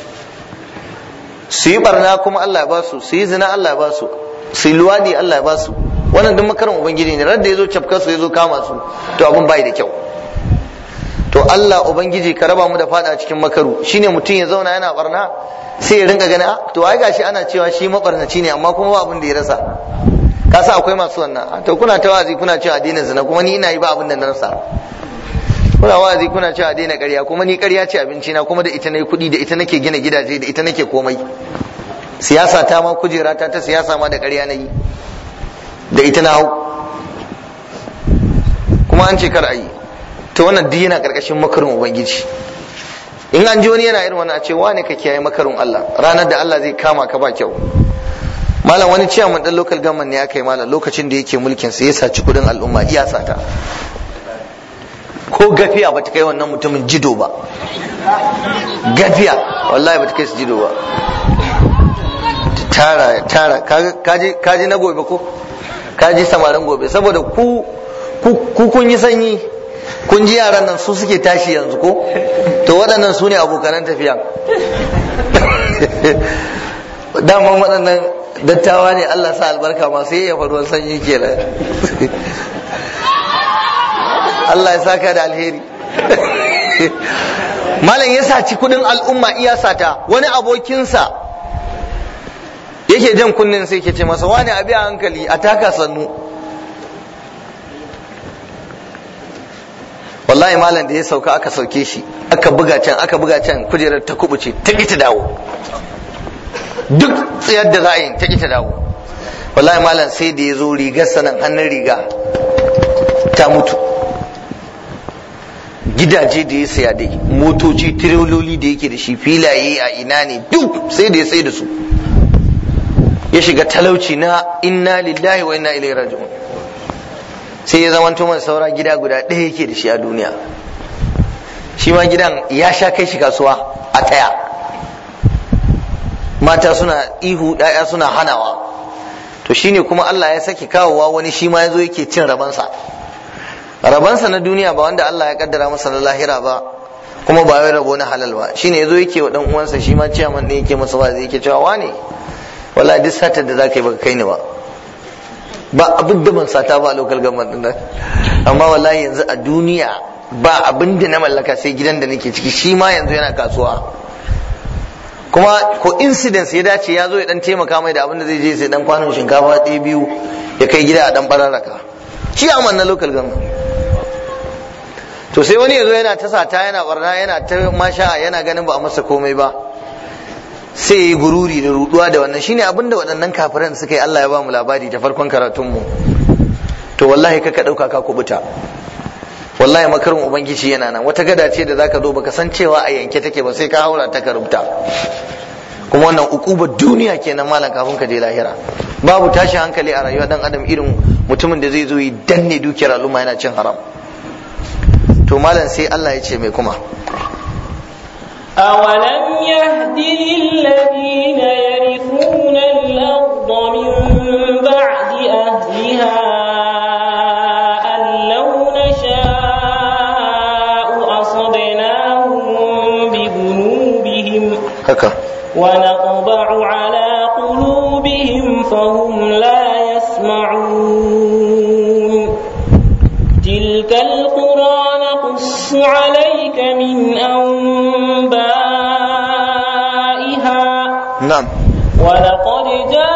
su yi barna kuma Allah ya ba su su yi zina Allah ya ba su su yi luwadi Allah ya ba su wannan duk makarin ubangiji ne radda ya zo cafkar su ya zo kama su to abun bai da kyau to Allah ubangiji ka raba mu da fada cikin makaru shine mutum ya zauna yana barna sai ya rinka gani to ai gashi ana cewa shi mabarnaci ne amma kuma ba abin da ya rasa ka sa akwai masu wannan to kuna ta wazi kuna cewa daina zina kuma ni ina yi ba abin da na rasa kuna wazi kuna cewa daina ƙarya kuma ni ƙarya ce abinci na kuma da ita nayi kuɗi da ita nake gina gidaje da ita nake komai siyasa ta ma kujera ta ta siyasa ma da ƙarya nayi da ita na hau kuma an ce kar a yi to wannan duk yana karkashin makarin ubangiji in an ji wani yana irin wannan a ce wane ka kiyaye makarin Allah ranar da Allah zai kama ka ba kyau malam wani ciyaman dan local government ne aka yi malam lokacin da yake mulkin sa ya saci kudin al'umma iya sata ko gafiya bata kai wannan mutumin jido ba gafiya wallahi bata kai su jido ba tara tara kaji kaji na gobe ko kaji samarin gobe saboda ku ku kun yi sanyi kun ji yaran nan su suke tashi yanzu ko to waɗannan su ne abokanan tafiya daman waɗannan dattawa ne Allah sa albarka masu yayyafa ruwan sanyi kenan Allah ya saka da alheri malam ya saci kudin al'umma iya sata wani abokinsa yake jan kunnen sai ke ce masa wani abi a hankali a taka sannu wallahi malam da ya sauka aka sauke shi aka buga can aka buga can kujerar ta kubuce ta ki ta dawo duk tsayar da za a yi ta ki ta dawo wallahi malam sai da ya zo rigar sanan hannun riga ta mutu gidaje da ya saya dai motoci tirololi da yake da shi filaye a ina ne duk sai da ya sai da su ya shiga talauci na inna lillahi wa inna ilaihi raji'un sai ya zama mai saura gida guda ɗaya yake da shi a duniya shi ma gidan ya sha kai shi kasuwa a taya mata suna ihu ɗaya suna hanawa to shine kuma Allah ya saki kawowa wani shi ma yazo yake cin rabansa rabansa na duniya ba wanda Allah ya kaddara masa na lahira ba kuma ba wai rabo na halal ba shine yazo yake wa dan uwansa shi ma ciyaman ne yake masa wazi yake cewa wane wallahi duk satar da zaka yi baka kai ni ba ba abin da ban sata ba a local government din nan amma wallahi yanzu a duniya ba abin da na mallaka sai gidan da nake ciki shi ma yanzu yana kasuwa kuma ko incidence ya dace ya zo ya dan taimaka mai da abin da zai je sai dan kwanon shinkafa ɗaya biyu ya kai gida a dan bararraka shi a na local government to sai wani ya zo yana ta sata yana barna yana ta masha yana ganin ba a masa komai ba sai ya yi gururi da ruduwa da wannan shine abin da waɗannan kafiran suka yi Allah ya ba mu labari ta farkon karatunmu to wallahi kaka ɗauka ka kubuta wallahi makarin ubangiji yana nan wata gada ce da zaka zo baka san cewa a yanke take ba sai ka haura ta ka rubuta kuma wannan ukubar duniya kenan malam kafin ka je lahira babu tashin hankali a rayuwa dan adam irin mutumin da zai zo yi danne dukiyar al'umma yana cin haram to malam sai Allah ya ce mai kuma أولم يهد للذين يرثون الأرض من بعد أهلها أن لو نشاء أصبناهم بذنوبهم haka ونطبع على قلوبهم فهم لا يسمعون تلك القرى نقص عليك من أنبائها na'am ولقد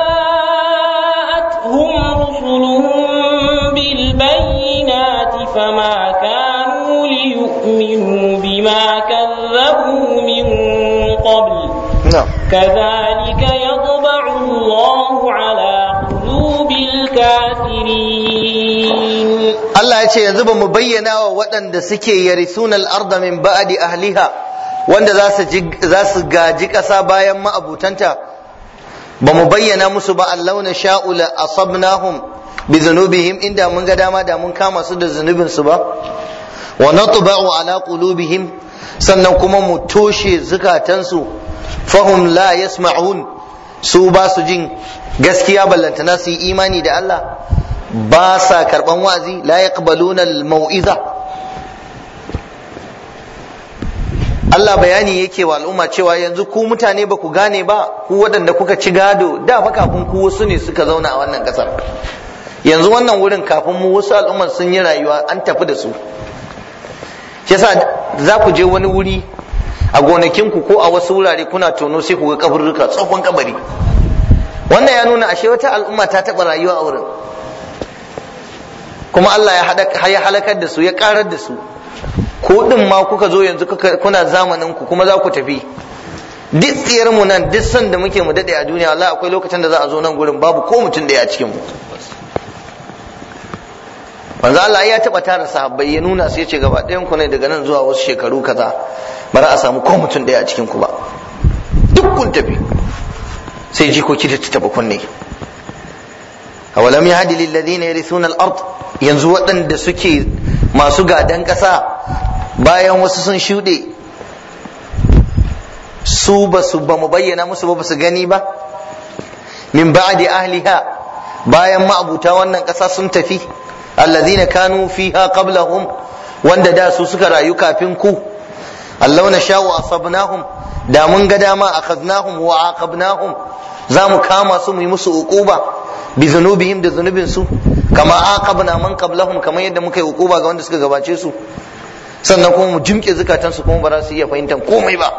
جاءتهم رسلهم بالبينات فما كانوا ليؤمنوا بما كذبوا من قبل na'am كذلك يطبع الله على قلوب الكافرين Allah ya ce yanzu ba mu bayyana wa waɗanda suke yarisuna al-arda min ba'di ahliha wanda za su ji- za su gaji ƙasa bayan ma'abutanta ba mu bayyana musu ba Allah na sha'u la asabnahum bi dhunubihim inda mun ga dama da mun kama su da zunubin su ba wa natba'u ala qulubihim sannan kuma mu toshe zukatansu fahum la yasma'un su ba su jin gaskiya ballantana su yi imani da Allah ba sa karban wa'azi la yaqbaluna al-mau'iza Allah bayani yake wa al'umma cewa yanzu ku mutane ba ku gane ba ku waɗanda kuka ci gado da fa kafin ku wasu ne suka zauna a wannan ƙasar yanzu wannan wurin kafin mu wasu al'umman sun yi rayuwa an tafi da su shi yasa za ku je wani wuri a gonakinku ko a wasu wurare kuna tono sai ku ga kaburruka tsohon kabari wannan ya nuna ashe wata al'umma ta taɓa rayuwa a wurin kuma Allah ya haɗa- ya halakar da su ya ƙarar da su ko din ma kuka zo yanzu kuka- kuna zamanin ku kuma za ku tafi duk tsiyar mu nan duk san da muke mu dade a duniya wallahi akwai lokacin da za a zo nan gurin babu ko mutum da ya cikin mu manzo Allah ya taba tara sahabbai ya nuna su yace gaba ɗayan ku ne daga nan zuwa wasu shekaru kaza ba za a samu ko mutum da ya cikin ku ba duk kun tafi sai jikoki da ta taba kunne awalam yahdi lil ladina yarithuna al ard yanzu waɗanda suke masu gadan ƙasa bayan wasu sun shuɗe su ba su ba mu bayyana musu ba ba su gani ba min ba'di ahliha bayan ma'abuta wannan ƙasa sun tafi alladhina kanu fiha qablahum wanda da su suka rayu kafin ku allau na sha'u asabnahum da mun ga dama akhadnahum wa aqabnahum za mu kama su mu yi musu uquba bi zunubihim da zunubin su kama aqabna man qablahum kamar yadda muka yi uquba ga wanda suka gabace su sannan kuma mu jimke zukatan su kuma ba za su iya fahimtar komai ba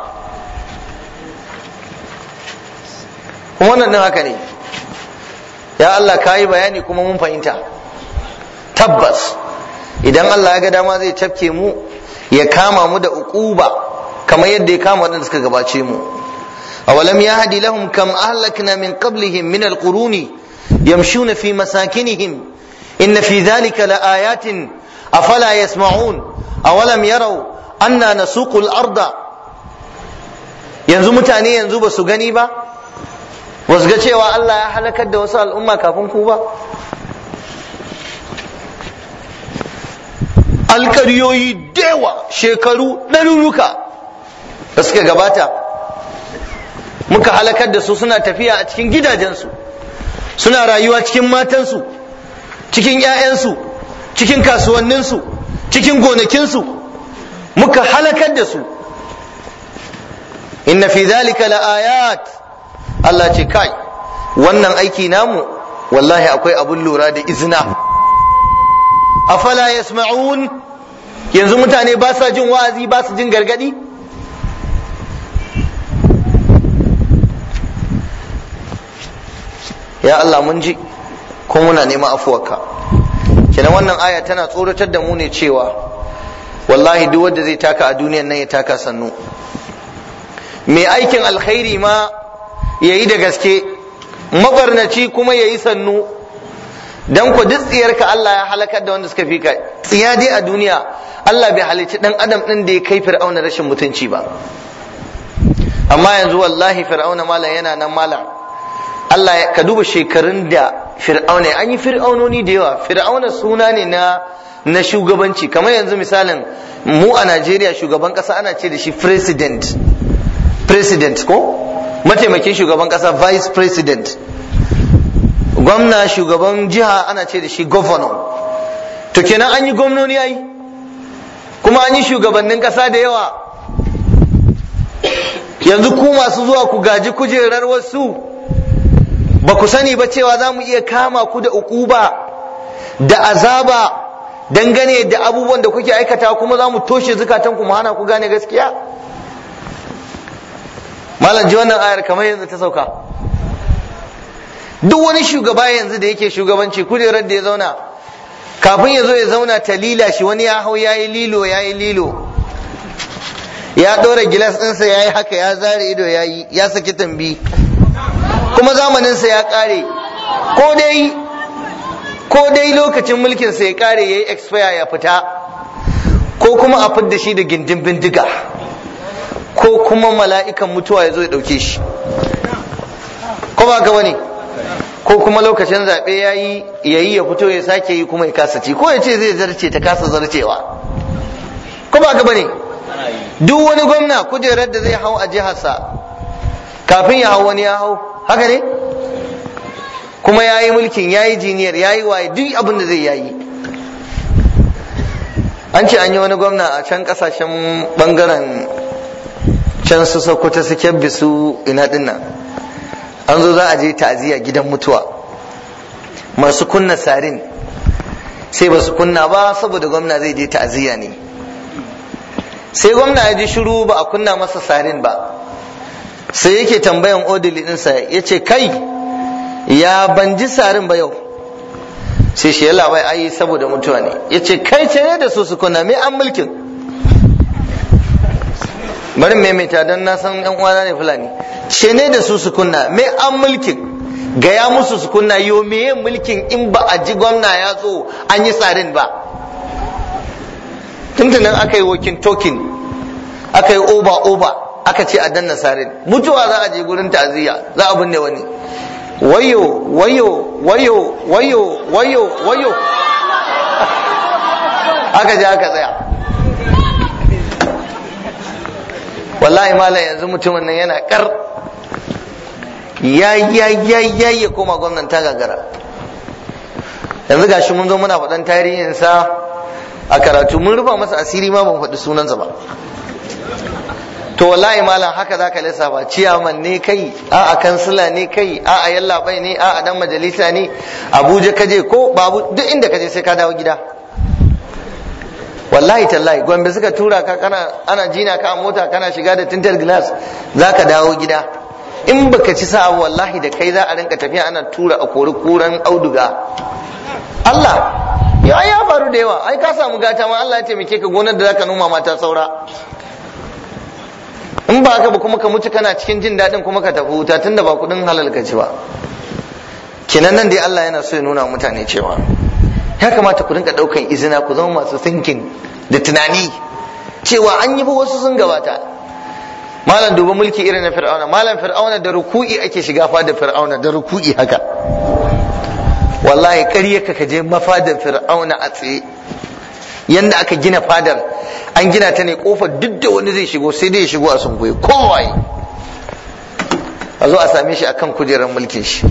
kuma wannan din haka ne ya Allah ka yi bayani kuma mun fahimta tabbas idan Allah ya ga dama zai tafke mu ya kama mu da uquba kamar yadda ya kama waɗanda suka gabace mu awalam yahdi lahum kam ahlakna min qablihim min alquruni yamshuna fi masakinihim inna fi dhalika laayatin afala yasma'un awalam yarau anna nasuqu al-arda yanzu mutane yanzu ba su gani ba ba su ga cewa Allah ya halakar da wasu al'umma kafin ku ba alkaryoyi dewa shekaru ɗaruruka da suka gabata muka halakar da su suna tafiya a cikin gidajensu suna rayuwa cikin matansu cikin 'ya'yansu cikin kasuwanninsu cikin gonakinsu muka halakar da su inna fi zalika la'ayat Allah ce kai wannan aiki namu wallahi akwai abun lura da izina afala yasma'un yanzu mutane ba sa jin wa'azi ba su jin gargadi ya Allah mun ji kuma muna neman afuwarka kenan wannan aya tana tsoratar da mu ne cewa wallahi duk wanda zai taka a duniyan nan ya taka sannu mai aikin alkhairi ma ya yi da gaske mabarnaci kuma ya yi sannu dan ku duk tsiyarka Allah ya halakar da wanda suka fi ka tsiya dai a duniya Allah bai halicci dan adam din da ya kai fir'auna rashin mutunci ba amma yanzu wallahi fir'auna malam yana nan malam Allah ka duba shekarun da fir'auna an yi fir'aunoni da yawa fir'auna suna ne na na shugabanci kamar yanzu misalin mu a Najeriya shugaban kasa ana ce da shi president president ko mataimakin shugaban kasa vice president gwamna shugaban jiha ana ce da shi governor to kenan an yi gwamnoni yayi kuma an yi shugabannin kasa da yawa yanzu ku masu zuwa ku gaji kujerar wasu ba ku sani ba cewa za mu iya kama ku da ukuba da azaba dangane da abubuwan da kuke aikata kuma za mu toshe zukatan ku mu hana ku gane gaskiya malam ji wannan ayar kamar yanzu ta sauka duk wani shugaba yanzu da yake shugabanci kujerar da ya zauna kafin ya zo ya zauna ta lila shi wani ya hau ya yi lilo ya yi lilo ya ɗora gilas ɗinsa ya yi haka ya zare ido ya yi ya saki tambi kuma zamaninsa ya ƙare ko dai ko dai lokacin mulkinsa ya ƙare ya yi expire ya fita ko kuma a fidda shi da gindin bindiga ko kuma mala'ikan mutuwa ya zo ya ɗauke shi ko ba ka bane ko kuma lokacin zaɓe ya yi ya yi ya fito ya sake yi kuma ya kasa ci ko ya ce zai zarce ta kasa zarcewa ko ba ka bane duk wani gwamna kujerar da zai hau a jiharsa kafin ya hau wani ya hau haka ne kuma ya yi mulkin ya yi jiniyar ya yi waye duk abin da zai yayi an ce an yi wani gwamna a can kasashen bangaren can su sokoto su kyabbi su ina dinnan an zo za a je ta'aziyya gidan mutuwa masu kunna sarin sai ba su kunna ba saboda gwamna zai je ta'aziyya ne sai gwamna ya ji shiru ba a kunna masa sarin ba sai yake tambayan odili ɗinsa ya ce kai ya ban ji sarin ba yau sai shi ya labai ayi saboda mutuwa ne ya ce kai ce ne da su su kunna me an mulkin bari maimaita don na san yan uwana ne fulani ce ne da su su kunna me an mulkin gaya musu su kunna yo meye mulkin in ba a ji gwamna ya zo an yi tsarin ba tuntunan aka yi wokin tokin aka yi oba oba aka ce a danna sarin mutuwa za a je gurin ta'aziyya za a binne wani wayo wayo wayo wayo wayo wayo aka je aka tsaya wallahi malam yanzu mutumin nan yana kar ya ya ya ya ya koma gwamnan ta gagara yanzu gashi mun zo muna faɗan tarihinsa a karatu mun rufa masa asiri ma ban faɗi sunansa ba to wallahi malam haka zaka lissafa ciyaman ne kai a a kansila ne kai a a yallaɓai ne a a dan majalisa ne abuja kaje ko babu duk inda kaje sai ka dawo gida wallahi tallahi gombe suka tura ka kana ana jina ka a mota kana shiga da tintar glass zaka dawo gida in baka ci sa'a wallahi da kai za a rinka tafiya ana tura a kori kuran auduga Allah ya ya faru da yawa ai ka samu gata ma Allah ya taimake ka gonar da zaka noma mata saura in ba haka ba kuma ka mutu kana cikin jin daɗin kuma ka tafi wuta tunda ba kuɗin halal ka ci ba kinan nan dai Allah yana so ya nuna mutane cewa ya kamata ku rinka ɗaukan izina ku zama masu thinking da tunani cewa an yi ba wasu sun gabata malam duba mulki irin na fir'auna malam fir'auna da ruku'i ake shiga fadar fir'auna da ruku'i haka wallahi ƙarya ka je mafadar fir'auna a tsaye yanda aka gina fadar an gina ta ne kofar duk da wani zai shigo sai dai ya shigo a sunkuye kowaye a zo a same shi akan kujerar mulkin shi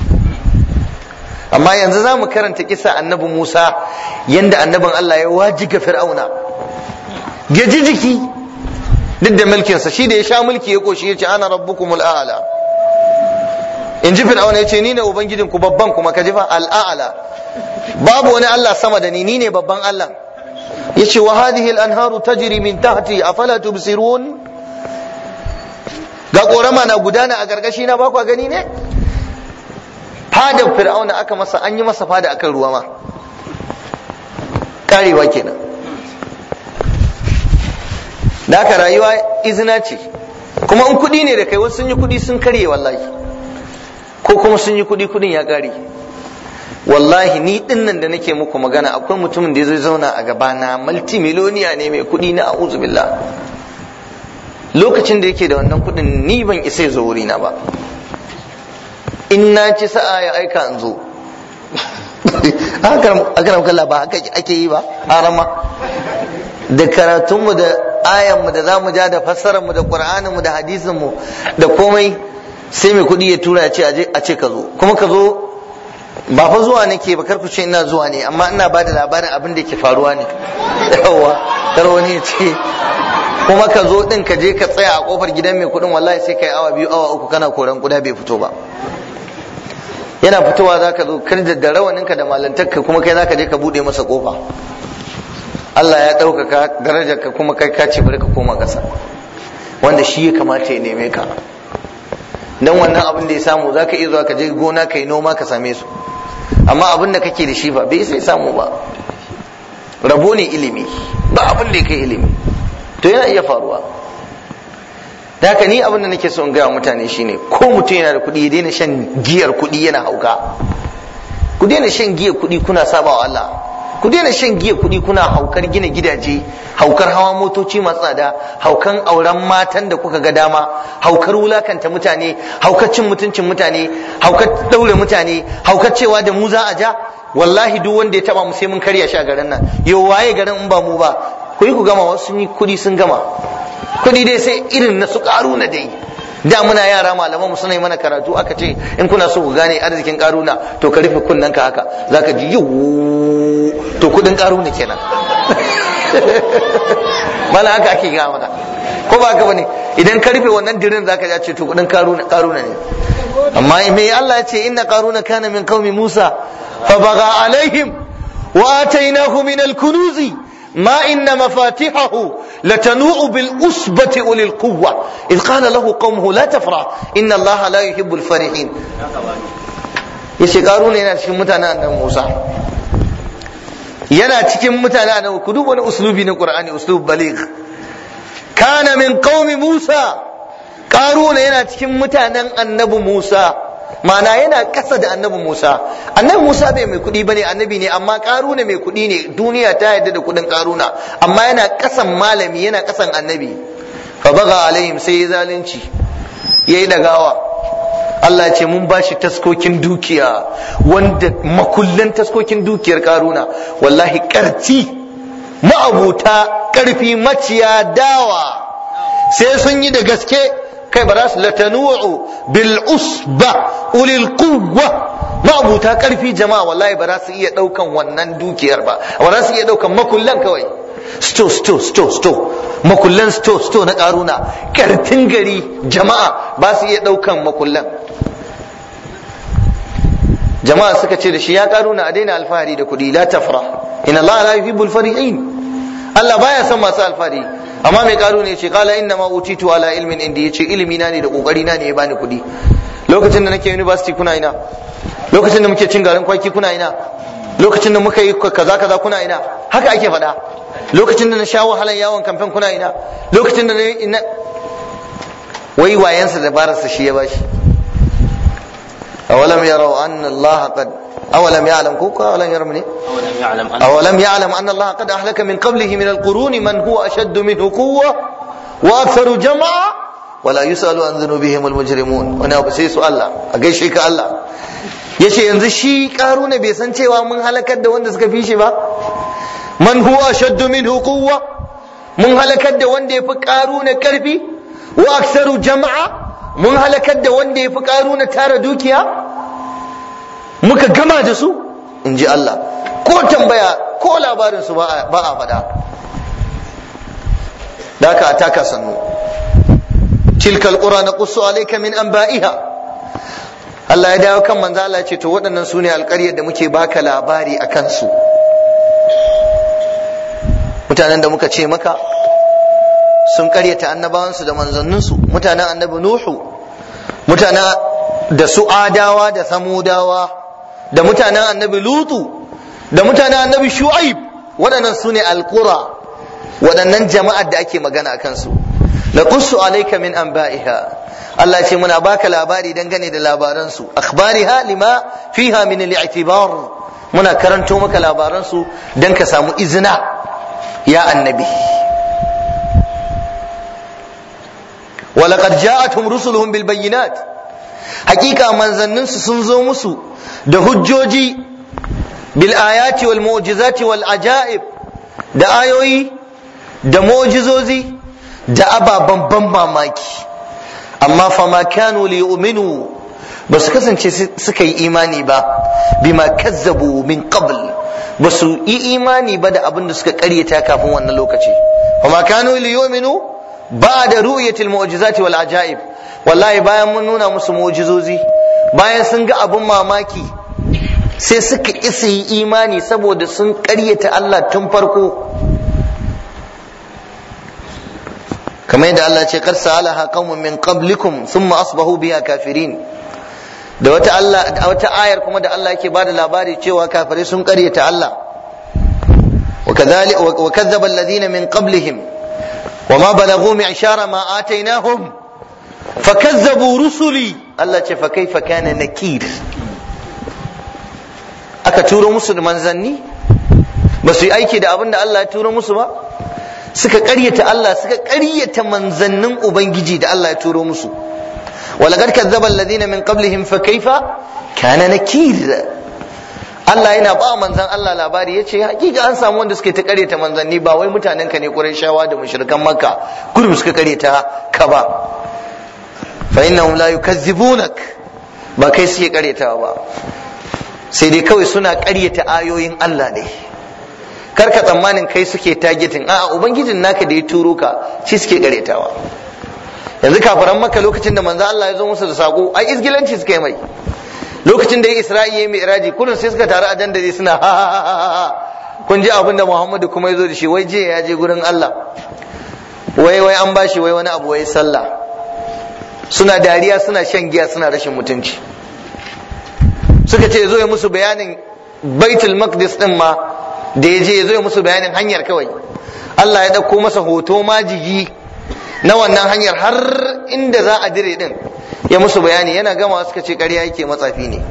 amma yanzu za mu karanta kisa annabi Musa yanda annabin Allah ya wajiga fir'auna ya ji jiki duk da mulkinsa shi da ya sha mulki ya koshi ya ce ana rabbukumul a'la in ji fir'auna ya ce ni ne ubangijin ku babban kuma ka ji fa al'a'la babu wani Allah sama da ni ni ne babban Allah ya ce wa hadhihi al-anharu tajri min tahti afala tubsirun ga korama na gudana a gargashi na ba ku gani ne fadar fir'auna aka masa an yi masa fada akan ruwa ma karewa kenan da haka rayuwa izina ce kuma in kuɗi ne da kai wasu sun yi kuɗi sun karye wallahi ko kuma sun yi kuɗi kuɗin ya ƙare wallahi ni din nan da nake muku magana akwai mutumin da zai zauna a gabana multimiloniya ne mai kuɗi na a'udhu billah lokacin da yake da wannan kuɗin ni ban isa ya zo wurina ba in na ci sa'a ya aika in zo haka kalla ba haka ake yi ba harama da karatunmu da ayanmu da za mu ja da fassararmu da ƙur'aninmu da hadisinmu da komai sai mai kuɗi ya tura ya ce a ce ka zo kuma ka zo ba fa zuwa nake ba karku ce ina zuwa ne amma ina ba da labarin abin da ke faruwa ne yawa kar wani ya ce kuma ka zo din ka je ka tsaya a kofar gidan mai kuɗin wallahi sai kai awa biyu awa uku kana koran kuda bai fito ba yana fitowa za ka zo kar da rawaninka da malantarka kuma kai za ka je ka buɗe masa kofa Allah ya ɗaukaka darajarka kuma kai ka ce bari ka koma ƙasa wanda shi ya kamata ya neme ka dan wannan abin da ya samu za ka iya zuwa ka je gona ka yi noma ka same su amma abin da kake da shi ba bai sai samu ba rabo ne ilimi ba abin da ya kai ilimi to yana iya faruwa da haka ni abin da nake so in gaya mutane shine ko mutum yana da kuɗi ya daina shan giyar kuɗi yana hauka ku daina shan giyar kuɗi kuna saba wa Allah ku daina shan giya kuɗi kuna haukar gina gidaje haukar hawa motoci masu tsada haukan auren matan da kuka ga dama haukar wulakanta mutane haukar cin mutuncin mutane haukar daure mutane haukar cewa da mu za a ja wallahi duk wanda ya taba mu sai mun karya shi a garin nan yau waye garin in ba mu ba ku yi ku gama wasu sun yi kuɗi sun gama kuɗi dai sai irin na su na dai da muna yara malaman mu suna yi mana karatu aka ce in kuna so ku gane arzikin karuna to ka rufe kunnen ka haka zaka ji yiwu to kudin karuna kenan mala haka ake ga mana ko ba haka bane idan ka rufe wannan dirin zaka ji ce to kudin karuna karuna ne amma me Allah ya ce inna karuna kana min qaumi Musa fa baga alaihim wa atainahu min al-kunuzi ما إن مفاتحه لتنوء بالأسبة أولي القوة إذ قال له قومه لا تفرح إن الله لا يحب الفرحين yace karuna yana cikin mutanen annabi Musa yana cikin mutanen annabi ku duba wani uslubi na Qur'ani uslub baligh kana min qaumi Musa karuna yana cikin mutanen annabi Musa mana yana kasa da annabi Musa annabi Musa bai mai kuɗi bane annabi ne amma karuna mai kuɗi ne duniya ta yarda da kuɗin karuna amma yana kasan malami yana kasan annabi fa baga alaihim sai ya zalunci yayi dagawa Allah ya ce mun bashi taskokin dukiya wanda makullan taskokin dukiyar karuna wallahi karti ma'abuta karfi maciya dawa sai sun yi da gaske kai ba za su latanu'u bil usba ulil quwwa ma'abuta karfi jama'a wallahi ba za su iya daukan wannan dukiyar ba ba za su iya daukan makullan kawai sto sto sto sto makullan sto sto na karuna kartin gari jama'a ba su iya daukan makullan jama'a suka ce da shi ya karuna a daina alfahari da kuɗi la tafra inna Allah la yuhibbul farihin Allah baya son masu alfahari amma mai karu ne ce kala inna ma utitu ala ilmin indi yace ilimi na ne da kokari na ne ya bani kuɗi lokacin da nake university kuna ina lokacin da muke cin garin kwaki kuna ina lokacin da muka yi kaza kaza kuna ina haka ake faɗa lokacin da na sha wahalar yawon kamfen kuna ina lokacin da na wai wayansa da bararsa shi ya bashi awalam yarau anna allaha qad أولم يعلم كوكا أولم يرم أولم يعلم أن أولم يعلم أن الله قد أهلك من قبله من القرون من هو أشد منه قوة وأكثر جمعا ولا يسأل عن ذنوبهم المجرمون wani abu sai su Allah a gaishe ka Allah yace yanzu shi karuna bai san cewa mun halakar da wanda suka fi shi ba man huwa ashaddu minhu quwwa mun halakar da wanda yafi karuna karfi wa aksaru jama'a mun halakar da wanda yafi karuna tara dukiya muka gama da su in ji Allah ko tambaya ko labarin su ba a faɗa da ka ataka sannu tilkal qura naqussu alayka min anba'iha Allah ya dawo kan manzo Allah ya ce to waɗannan su ne alƙaryar da muke baka labari a kansu mutanen da muka ce maka sun ƙaryata annabawansu da manzanninsu mutanen annabi Nuhu mutanen da su adawa da samudawa da mutanen annabi Lutu da mutanen annabi Shu'aib waɗannan su ne alƙura waɗannan jama'ar da ake magana a kansu naqussu alayka min anba'iha Allah ce muna baka labari dangane da labaransu akhbariha lima fiha min al-i'tibar muna karanto maka labaransu dan ka samu izina ya annabi ولقد جاءتهم رسلهم بالبينات حقيقة من sun zo musu da hujjoji bil ayati wal mu'jizati wal ajaib da ayoyi da mu'jizozi da ababen ban mamaki amma fama kanu li yu'minu ba su kasance suka yi imani ba bima kazzabu min qabl ba su yi imani ba da abin da suka karyata kafin wannan lokaci fama kanu li yu'minu ba da ru'yatil mu'jizati wal ajaib wallahi bayan mun nuna musu mu'jizozi bayan sun ga abin mamaki sai suka isa yi imani saboda sun karyata Allah tun farko kamar yadda Allah ce kar sa'alaha qaumun min qablikum thumma asbahu biha kafirin da wata Allah wata ayar kuma da Allah yake bada labari cewa kafirai sun karyata Allah wa kadhalik wa kadzdzaba alladhina min qablihim وما بلغوا معشار ما آتيناهم فكذبوا رسلي الله ce فكيف كان نكير aka turo musu da manzanni ba su yi aiki da abin da Allah ya turo musu ba suka ƙaryata Allah suka ƙaryata manzannin ubangiji da Allah ya turo musu walaqad kazzaba alladhina min qablihim fa kaifa kana nakir Allah yana ba manzan Allah labari ya ce hakika an samu wanda suke ta karyata manzanni ba wai mutanen ka ne shawa da mushrikan makka kurum suka karyata ka ba fa innahum la yukazzibunak ba kai suke karyatawa ba sai dai kawai suna karyata ayoyin Allah ne kar ka tsammanin kai suke targeting a'a ubangijin naka da ya turo ka shi suke karyatawa yanzu kafaran makka lokacin da manzo Allah ya zo musu da sako ai izgilanci suka yi mai lokacin da ya isra'i ya mai iraji kullum sai suka taru a dandali suna ha ha ha ha kun ji abin da muhammadu kuma ya zo da shi wai jiya ya je gurin allah wai wai an bashi wai wani abu wai sallah suna dariya suna shan giya suna rashin mutunci suka ce zo ya musu bayanin baitul maqdis din ma da ya je ya zo ya musu bayanin hanyar kawai allah ya ɗauko masa hoto majigi na wannan hanyar har inda za a dire din ya musu bayani yana gama suka ce ƙarya yake matsafi ne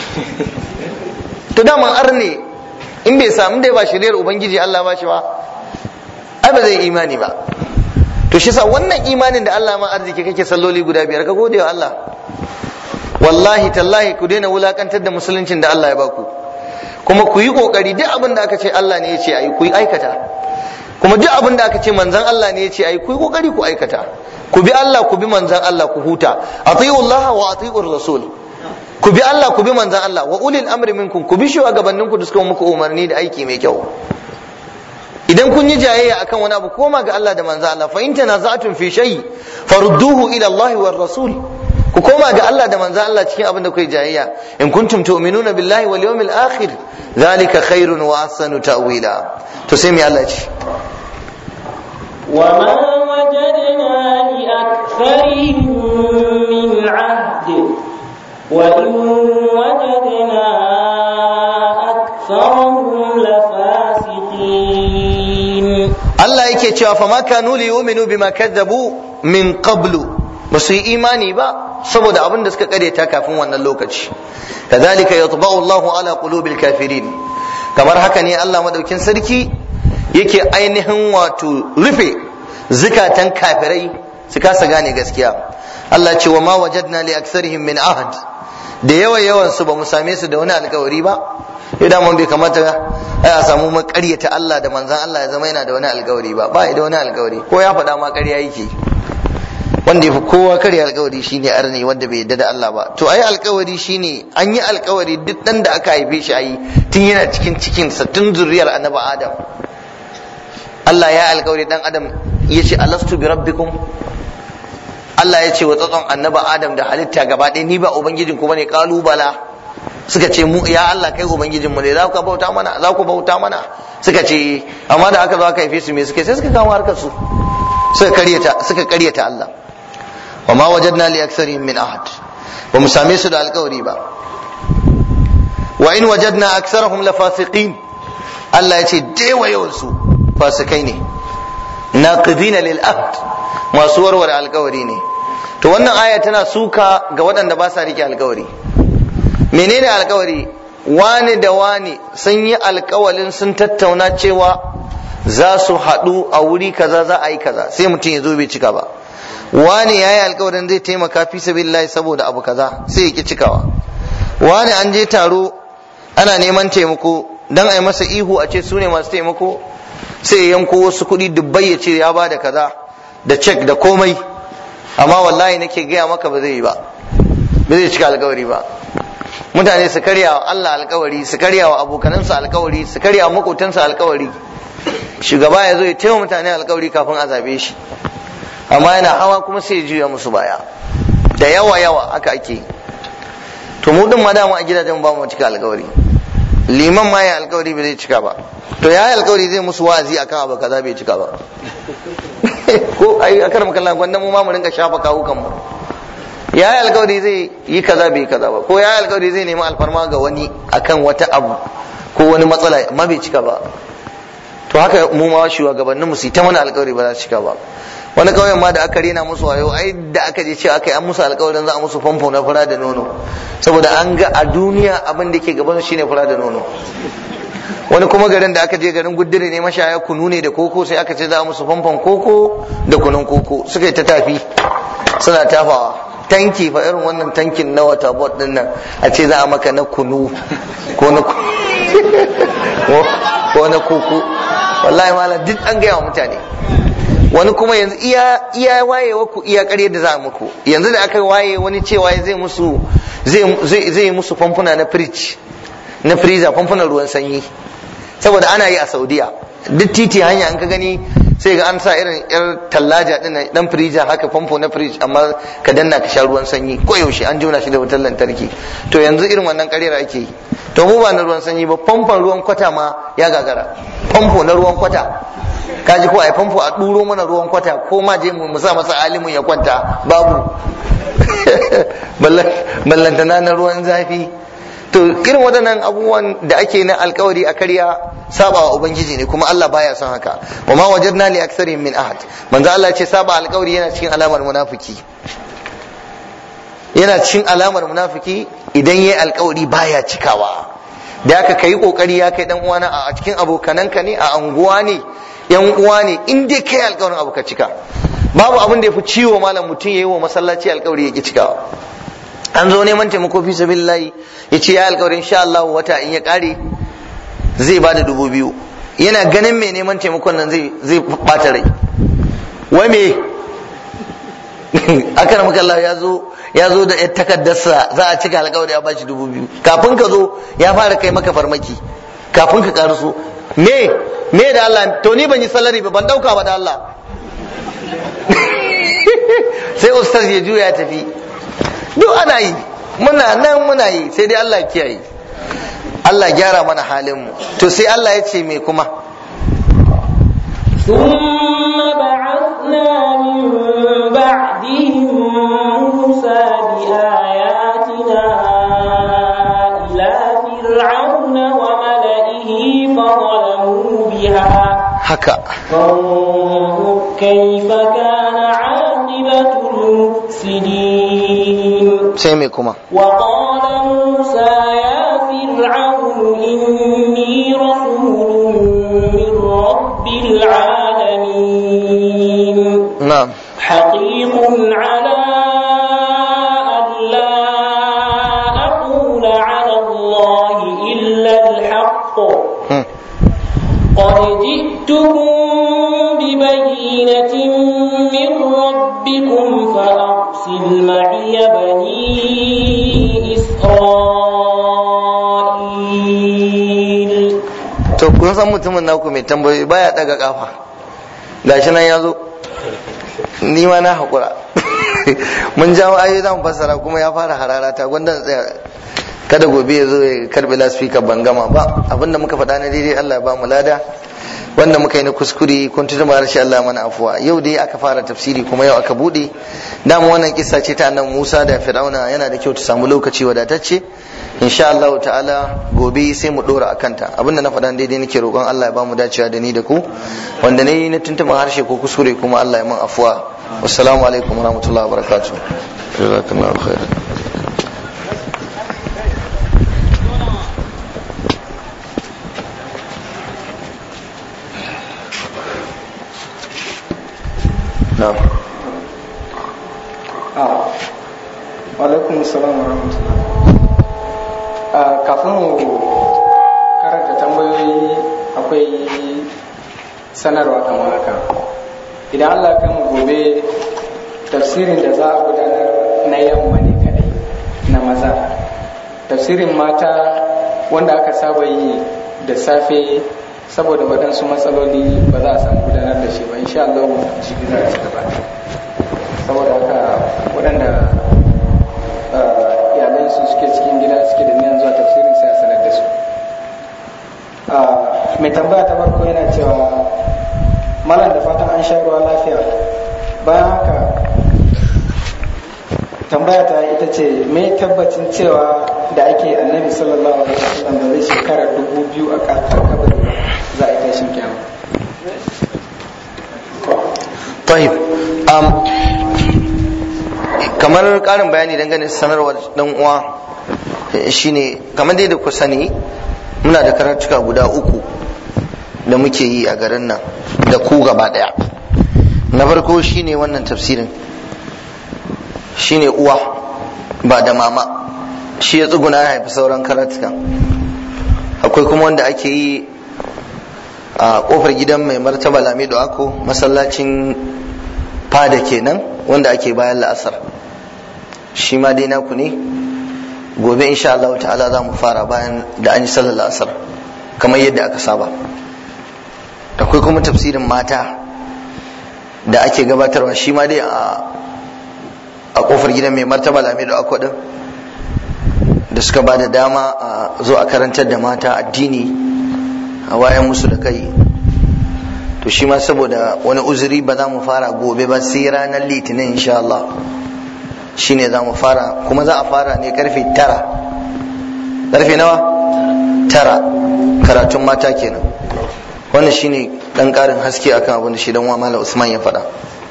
to daman ar ne in bai samu dai ba shiriyar ubangiji Allah ba shi ba ai ba zai imani ba to shi sa wannan imanin da Allah ma arziki kake salloli guda biyar ka gode wa Allah wallahi tallahi ku daina wulakantar da musuluncin da Allah ya baku kuma ku yi kokari duk abin da aka ce Allah ne ya ce ayi ku yi aikata kuma duk abin da aka ce manzon Allah ne ya ce ayi ku yi kokari ku aikata ku bi Allah ku bi manzan Allah ku huta atiyu Allah wa atiyu rasul ku bi Allah ku bi manzan Allah wa ulil amri minkum ku bi shugabannin ku da suka muku umarni da aiki mai kyau idan kun yi jayayya akan wani abu koma ga Allah da manzan Allah fa in tanaza'tum fi shay farudduhu ila Allah war rasul ku koma ga Allah da manzan Allah cikin abin da kuke jayayya in kuntum tu'minuna billahi wal yawmil akhir zalika khairun wa ahsanu ta'wila to sai mai Allah ce وما وجدنا لأكثرهم من عهد وإن وجدنا أكثرهم لفاسقين Allah yake cewa fa ma kanu li yu'minu bima kadzabu min qablu ba su yi imani ba saboda abin da suka karyata kafin wannan lokaci kadhalika yatba'u Allahu ala qulubil kafirin kamar haka ne Allah madaukin sarki yake ainihin wato rufe zukatan kafirai su kasa gane gaskiya Allah ce wa ma wajadna li aksarihim min ahad da yawa yawan su ba mu same su da wani alkawari ba idan mun bai kamata ai a samu makaryata Allah da manzan Allah ya zama yana da wani alkawari ba ba da wani alkawari ko ya faɗa ma ƙarya yake wanda ya fi kowa karya alkawari shine arni wanda bai yadda da Allah ba to ai alkawari shine an yi alkawari duk dan da aka haife shi ayi tun yana cikin cikin sa tun zuriyar annabi Adam Allah ya alkawari dan Adam ya ce alastu bi rabbikum Allah ya ce wa tsatson annabi Adam da halitta gaba ɗaya ni ba ubangijin ku bane kalubala suka ce mu ya Allah kai ubangijin mu ne za ku bauta mana za ku bauta mana suka ce amma da aka zo aka haife su me suka sai suka kama harkar su suka karyata suka karyata Allah wa ma wajadna li aktharihim min ahad ba mu same su da alkawari ba wa in wajadna aktharahum la fasiqin Allah ya ce dewa yawan su fasikai ne naqidina lil ahd masu warware alkawari ne to wannan aya tana suka ga waɗanda ba sa rike alkawari menene alkawari wani da wani sun yi alkawalin sun tattauna cewa za su haɗu a wuri kaza za a yi kaza sai mutum ya zo bai cika ba wani ya yi alkawarin zai taimaka fi sabilillahi saboda abu kaza sai ya ki cikawa wani an je taro ana neman taimako dan a yi masa ihu a ce su ne masu taimako sai ya yanko wasu kuɗi dubbai ya ce ya ba da kaza da cek da komai amma wallahi nake gaya maka ba zai yi ba ba zai cika alkawari ba mutane su karya wa Allah alkawari su karya wa abokanansu alkawari su karya wa makotansu alkawari shugaba ya zo ya taimaka mutane alkawari kafin a zabe shi amma yana hawa kuma sai ya juya musu baya da yawa yawa haka ake to mu din ma dama a gidajen ba mu cika alkawari liman ma ya alkawari bai zai cika ba to ya yi alkawari zai musu wa'azi akan abu kaza bai cika ba ko ai akar makalla gwanda mu ma mu rinka shafa kawukan mu ya yi alkawari zai yi kaza bai kaza ba ko ya yi alkawari zai nemi alfarma ga wani akan wata abu ko wani matsala amma bai cika ba to haka mu ma shugabannin mu su ta mana alkawari ba za su cika ba wani kauyen ma da aka rena musu wayo ai da aka je cewa aka yi an musu alkawarin za a musu famfo na fura da nono saboda an ga a duniya abin da ke gaban shine fura da nono wani kuma garin da aka je garin guddire ne mashaya kunu ne da koko sai aka ce za a musu famfon koko da kunun koko suka yi ta tafi suna tafawa tanki fa irin wannan tankin na wata bot din nan a ce za a maka na kunu ko na ko na koko wallahi malam duk an gaya wa mutane wani kuma yanzu iya iya wayewa ku iya ƙarya da za muku yanzu da aka waye wani cewa zai musu zai zai musu famfuna na fridge na freezer famfunan ruwan sanyi saboda ana yi a Saudiya duk titi hanya an ka gani sai ga an sa irin yar tallaja din dan freezer haka famfo na fridge amma ka danna ka sha ruwan sanyi ko yaushe an jona shi da wutar lantarki to yanzu irin wannan ƙaryar ake yi to mu ba na ruwan sanyi ba famfon ruwan kwata ma ya gagara famfo na ruwan kwata kaji ko ai famfo a duro mana ruwan kwata ko ma je mu sa masa alimin ya kwanta babu ballantana na ruwan zafi to irin waɗannan abubuwan da ake na alkawari a karya saba wa ubangiji ne kuma Allah baya son haka wa ma wajadna li aktharihim min ahad manzo Allah ce saba alkawari yana cikin alamar munafiki yana cikin alamar munafiki idan yayi alkawari baya cikawa da aka kai kokari ya kai dan uwana a cikin abokananka ne a anguwa ne yan uwa ne in dai kai alkawarin abu ka cika babu abin da yafi ciwo malam mutum yayi wa masallaci alkawari ya ki cikawa an zo neman taimako fi sabilillahi ya ce ya alkawarin insha Allah wata in ya kare zai ba da dubu biyu yana ganin mai neman taimakon nan zai zai bata rai wai me akan makalla ya zo ya zo da yar takaddarsa za a cika alkawari ya bashi dubu biyu kafin ka zo ya fara kai maka farmaki kafin ka karaso me me da Allah to ni ban yi salari ba ban dauka ba da Allah sai ustaz ya juya ya tafi duk ana yi muna nan muna yi sai dai Allah kiyaye Allah gyara mana halin mu to sai Allah ya ce me kuma ثم بعثنا من بعدهم موسى بآياتنا إلى فرعون وملئه فظلموا بها haka فانظر كيف كان عاقبة المفسدين sai me kuma وقال موسى يا فرعون إني رسول من رب العالمين na'am حقيق على أن لا أقول على الله إلا الحق قد جئتكم ببينة من ربكم فأرسل معي بني إسرائيل to kun san mutumin naku mai tambayoyi baya daga kafa gashi nan ya zo ni ma na haƙura mun jawo ayoyi za mu fassara kuma ya fara harara ta gwanda na tsaya kada gobe ya zo ya karbi lasfika ban gama ba abinda muka faɗa na daidai Allah ya ba mu lada wanda muka yi na kuskure kun tuta ma rashin Allah mana afuwa yau dai aka fara tafsiri kuma yau aka bude dama wannan kissa ce ta annabi Musa da Fir'auna yana da kyau ta samu lokaci wadatacce insha Allah ta'ala gobe sai mu dora akan ta abinda na faɗa daidai nake roƙon Allah ya ba mu dacewa da ni da ku wanda ne na tuntuɓin harshe ko kuskure kuma Allah ya man afuwa wassalamu alaikum warahmatullahi wabarakatuh jazakallahu khairan na'am alaikum salam wa rahmatullah kafin mu karanta tambayoyi akwai sanarwa kamar haka idan allah kan mu gobe tafsirin da za a gudanar na yamma ne kadai na maza tafsirin mata wanda aka saba yi da safe saboda waɗansu matsaloli ba za a samu gudanar da shi ba insha Allah jibi za a ci gaba saboda haka waɗanda iyalansu suke cikin gida suke da niyan zuwa tafsirin sai a sanar da su mai tambaya ta farko yana cewa malam da fatan an sha ruwa lafiya bayan haka tambaya ta ita ce me tabbacin cewa da ake annabi sallallahu alaihi wasallam da zai shekara dubu biyu a kabari za a yi tashin kyamu طيب um, kamar karin bayani dangane da sanarwar dan uwa shine kamar dai da ku sani muna da karatuka guda uku da muke yi a garin nan da ku gaba daya na farko shine wannan tafsirin shine uwa ba da mama shi ya tsuguna ya haifi sauran karatuka akwai kuma wanda ake yi a kofar gidan mai martaba lamido ako masallacin fada kenan wanda ake bayan la'asar shi ma dai naku ne gobe insha Allah ta'ala za mu fara bayan da an yi sallar la'asar kamar yadda aka saba akwai kuma tafsirin mata da ake gabatarwa shi ma dai a kofar gidan mai martaba lamido ako din da suka ba da dama a zo a karantar da mata addini a wayan musu da kai to shi ma saboda wani uzuri ba za mu fara gobe ba sai ranar litinin insha Allah shine za mu fara kuma za a fara ne karfe tara karfe nawa tara karatun mata kenan wannan shine dan karin haske akan abin da shi dan Mala Usman ya faɗa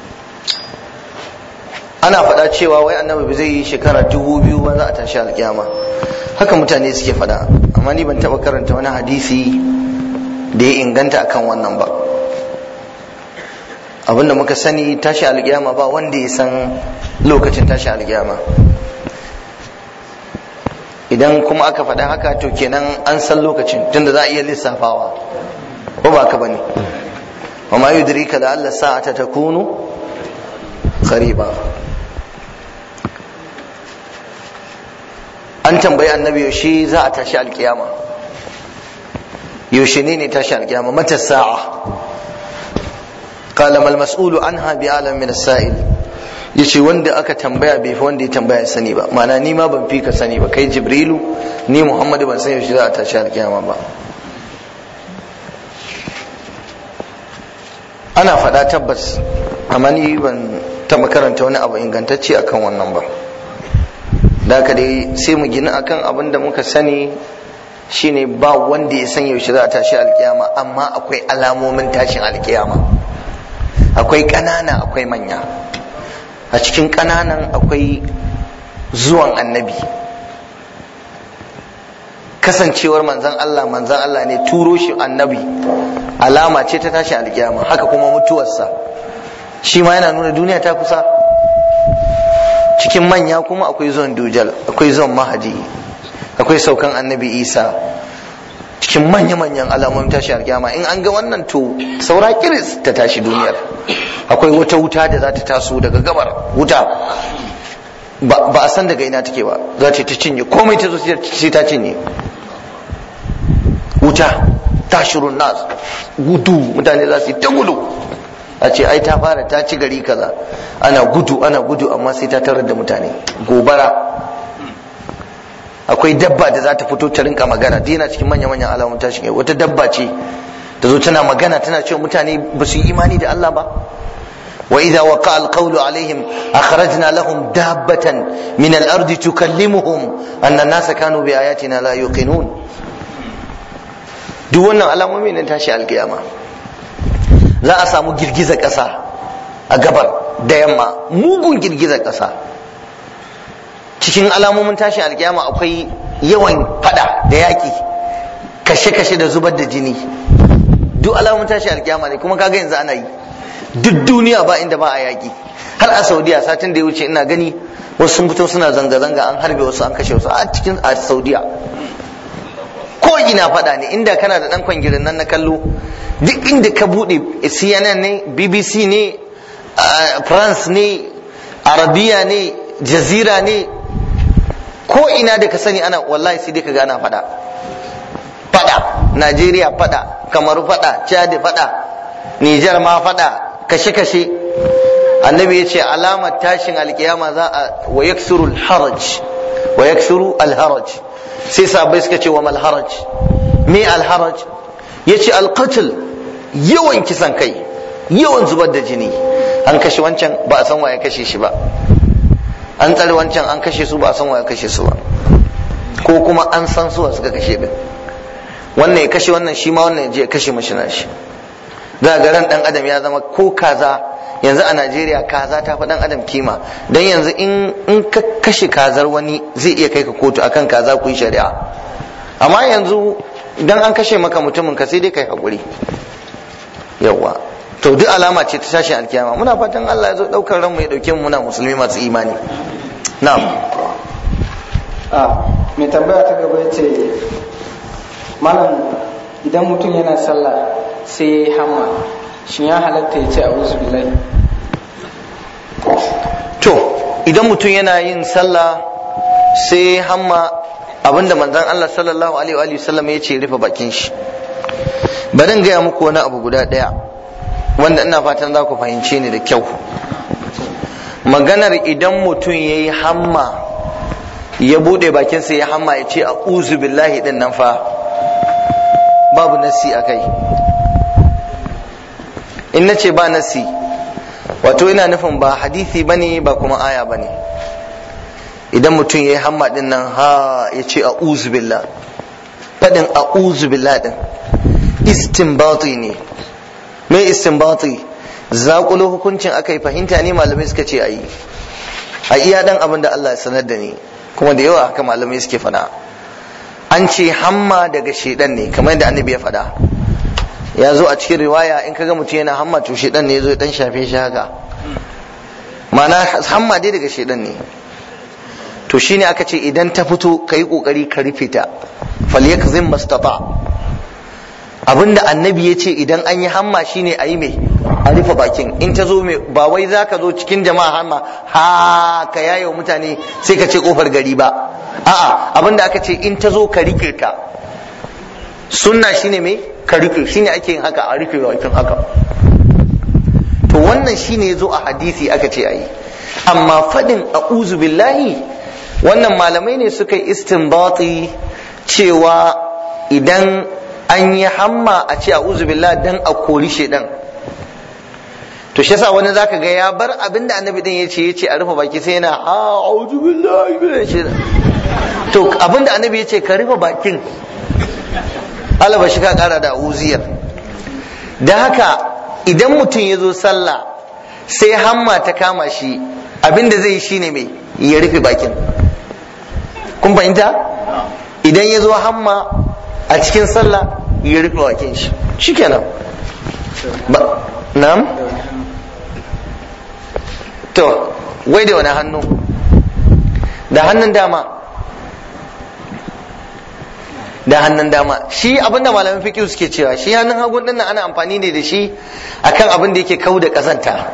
ana faɗa cewa wai annabi ba zai yi shekara dubu biyu ba za a tashi alkiyama haka mutane suke faɗa amma ni ban taɓa karanta wani hadisi da ya inganta akan wannan ba abinda muka sani tashi alkiyama ba wanda ya san lokacin tashi alkiyama idan kuma aka faɗa haka to kenan an san lokacin tunda za a iya lissafawa ko ba ka bane wa ma yudrika da Allah sa'ata takunu qariba an tambayi annabi yaushe za a tashi alkiyama yaushe ne ne tashi alkiyama mata sa'a qala mal mas'ulu anha bi alam min as-sa'il yace wanda aka tambaya bai fi wanda ya tambaya sani ba ma'ana ni ma ban fi ka sani ba kai jibrilu ni muhammadu ban san yaushe za a tashi alkiyama ba ana faɗa tabbas amma ni ban taɓa karanta wani abu ingantacce akan wannan ba da haka dai sai mu gina akan abin da muka sani shine ba wanda ya san yaushe za a tashi alkiyama amma akwai alamomin tashin alkiyama akwai ƙanana akwai manya a cikin ƙananan akwai zuwan annabi kasancewar manzan Allah manzan Allah ne turo shi annabi alama ce ta tashi alkiyama haka kuma mutuwarsa shi ma yana nuna duniya ta kusa cikin manya kuma akwai zuwan dujal akwai zuwan mahadi akwai saukan annabi isa cikin manya-manyan alamomin tashi alkiyama in an ga wannan to saura kiris ta tashi duniyar akwai wata wuta da za ta taso daga gabar wuta ba a san daga ina take ba za ta ta cinye komai ta zo sai ta cinye wuta tashirun nas gudu mutane za su yi ta gudu a ce ai ta fara ta ci gari kaza ana gudu ana gudu amma sai ta tarar da mutane gobara akwai dabba da za ta fito ta rinka magana dina cikin manya-manyan alamun tashin wata dabba ce ta zo tana magana tana cewa mutane ba su yi imani da Allah ba وإذا وقع القول عليهم أخرجنا لهم دابة من الأرض تكلمهم أن الناس كانوا بآياتنا لا يوقنون duk wannan alamomi ne tashi alkiyama za a samu girgizar ƙasa a gabar da yamma mugun girgizar ƙasa cikin alamomin tashi alkiyama akwai yawan fada da yaƙi kashe-kashe da zubar da jini duk alamomin tashi alkiyama ne kuma kaga yanzu ana yi duk duniya ba inda ba a yaƙi har a saudiya satin da ya wuce ina gani wasu sun fito suna zanga-zanga an harbe wasu an kashe wasu a cikin a saudiya ko ina faɗa ne inda kana da ɗan kwangirin nan na kallo duk inda ka buɗe cnn ne bbc ne france ne arabiya ne jazira ne ko ina da ka sani ana wallahi sai dai ka ga ana faɗa faɗa najeriya faɗa kamaru faɗa chad faɗa nijar ma faɗa kashe-kashe annabi ya ce alamar tashin alkiyama za a wa yaksuru alharaj wa yaksuru alharaj sai sabai suka ce wa mal haraj me alharaj ya ce alqatl yawan kisan kai yawan zubar da jini an kashe wancan ba a san waye kashe shi ba an tsare wancan an kashe su ba a san waye kashe su ba ko kuma an san su suka kashe din wannan ya kashe wannan shi ma wannan ya je ya kashe mashi na shi za ga ran dan adam ya zama ko kaza yanzu a Najeriya kaza ta fi dan adam kima dan yanzu in in ka kashe kazar wani zai iya kai ka kotu akan kaza ku yi shari'a amma yanzu dan an kashe maka mutumin ka sai dai kai hakuri yawa to duk alama ce ta tashin alkiyama muna fatan Allah ya zo daukar ran mu ya dauke mu muna musulmi masu imani na'am a mai tambaya ta gaba yace malam idan mutum yana sallah sai ya hamma shin ya halatta ya ce a'udhu billahi to idan mutum yana yin sallah sai hamma abinda manzon Allah sallallahu alaihi wa sallam ya ce rufe bakin shi bari in gaya muku wani abu guda daya wanda ina fatan za ku fahimce ni da kyau maganar idan mutum ya yi hamma ya bude bakinsa ya hamma ya ce a'udhu billahi din nan fa babu nasi a kai in na ce ba nasi wato ina nufin ba hadisi bane ba kuma aya bane idan mutum ya yi hamma din nan ha ya ce a billah faɗin a billah din istinbati ne mai istinbati zaƙulo hukuncin aka yi fahimta ne malamai suka ce a yi a iya dan abin da Allah ya sanar da ni kuma da yawa haka malamai suke faɗa an ce hamma daga shedan ne kamar yadda annabi ya faɗa ya zo a cikin riwaya in kaga mutum yana hamma to shedan ne ya zo dan shafe shi haka ma'ana hamma dai daga shedan ne to shine aka ce idan ta fito ka yi kokari ka rufe ta falyakzim mastata abinda annabi ya ce idan an yi hamma shine a yi mai a rufe bakin in ta zo mai ba wai za ka zo cikin jama'a hamma ha ka yaye wa mutane sai ka ce kofar gari ba a'a abinda aka ce in ta zo ka rike ta sunna shine mai ka rufe shine ake yin haka a rufe bakin haka to wannan shine ya zo a hadisi aka ce a yi amma fadin a'uzu billahi wannan malamai ne suka yi istinbati cewa idan an yi hamma a ce a'udhu billah dan a kori shedan to shi yasa wani zaka ga ya bar abinda annabi din yace yace a rufe baki sai yana a'udhu billahi minash shaitan to abinda annabi yace ka rufe bakin alaba shi ka kara da uziyar da haka idan mutum ya zo sallah sai hamma ta kama shi abinda zai yi shine mai ya rufe bakin kun fahimta idan ya zo hamma a cikin sallah ya rufe bakin shi shikenan ba na'am to wai da wani hannu da hannun dama da hannun dama shi abinda malamin fiqh suke cewa shi hannun hagun din ana amfani ne da shi akan abin da yake kau da kazanta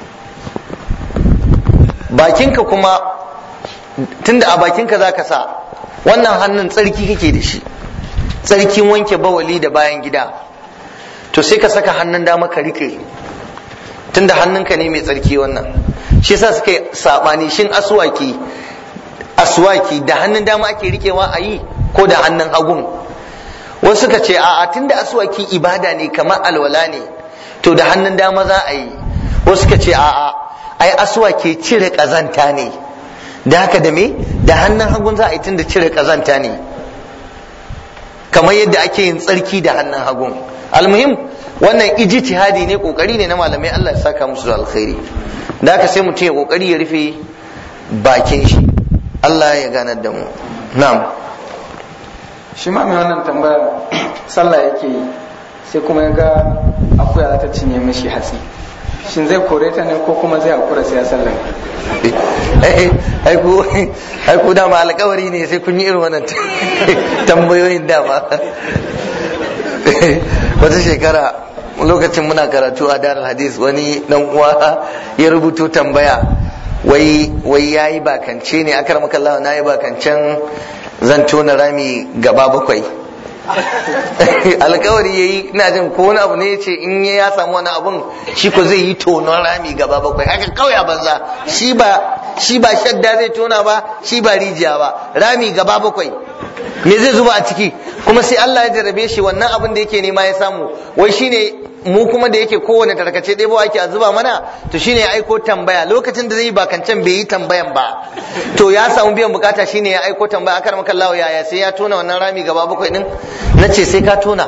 bakinka kuma tunda a bakinka zaka sa wannan hannun tsarki kake da shi tsarkin wanke bawali da bayan gida to sai ka saka hannun dama ka rike tunda hannunka ne mai tsarki wannan shi yasa suka yi sabani shin aswaki aswaki da hannun dama ake rikewa a yi ko da hannun hagun wasu suka ce a'a tunda aswaki ibada ne kamar alwala ne to da hannun dama za a yi wasu suka ce a'a ai aswaki cire kazanta ne da haka da me da hannun hagun za a yi tunda cire kazanta ne kamar yadda ake yin tsarki da hannun hagun almuhim wannan ijtihadi ne kokari ne na malamai Allah ya saka musu da alkhairi da haka sai mutum ya kokari ya rufe bakin shi Allah ya ganar da mu na'am shi ma mai wannan tambaya sallah yake yi sai kuma ya ga akuya za ta cinye mishi hatsi shin zai kore ta ne ko kuma zai hakura sai ya sallah ai ku dama alkawari ne sai kun yi irin wannan tambayoyin dama wata shekara lokacin muna karatu a darar hadis wani dan uwa ya rubuto tambaya wai wai yayi bakance ne akar makallawa na yi bakancen zan tona rami gaba bakwai alkawari yayi ina jin ko wani abu ne yace in ya samu wani abun shi ko zai yi tonon rami gaba bakwai haka kawai a banza shi ba shi ba shadda zai tona ba shi ba rijiya ba rami gaba bakwai me zai zuba a ciki kuma sai Allah ya jarrabe shi wannan abin da yake nema ya samu wai shine mu kuma da yake kowane tarkace ɗaya ba ake a zuba mana to shine ya aiko tambaya lokacin da zai yi bakancan bai yi tambayan ba to ya samu biyan bukata shine ya aiko tambaya akar maka Allah yaya sai ya tona wannan rami gaba bakwai din nace sai ka tona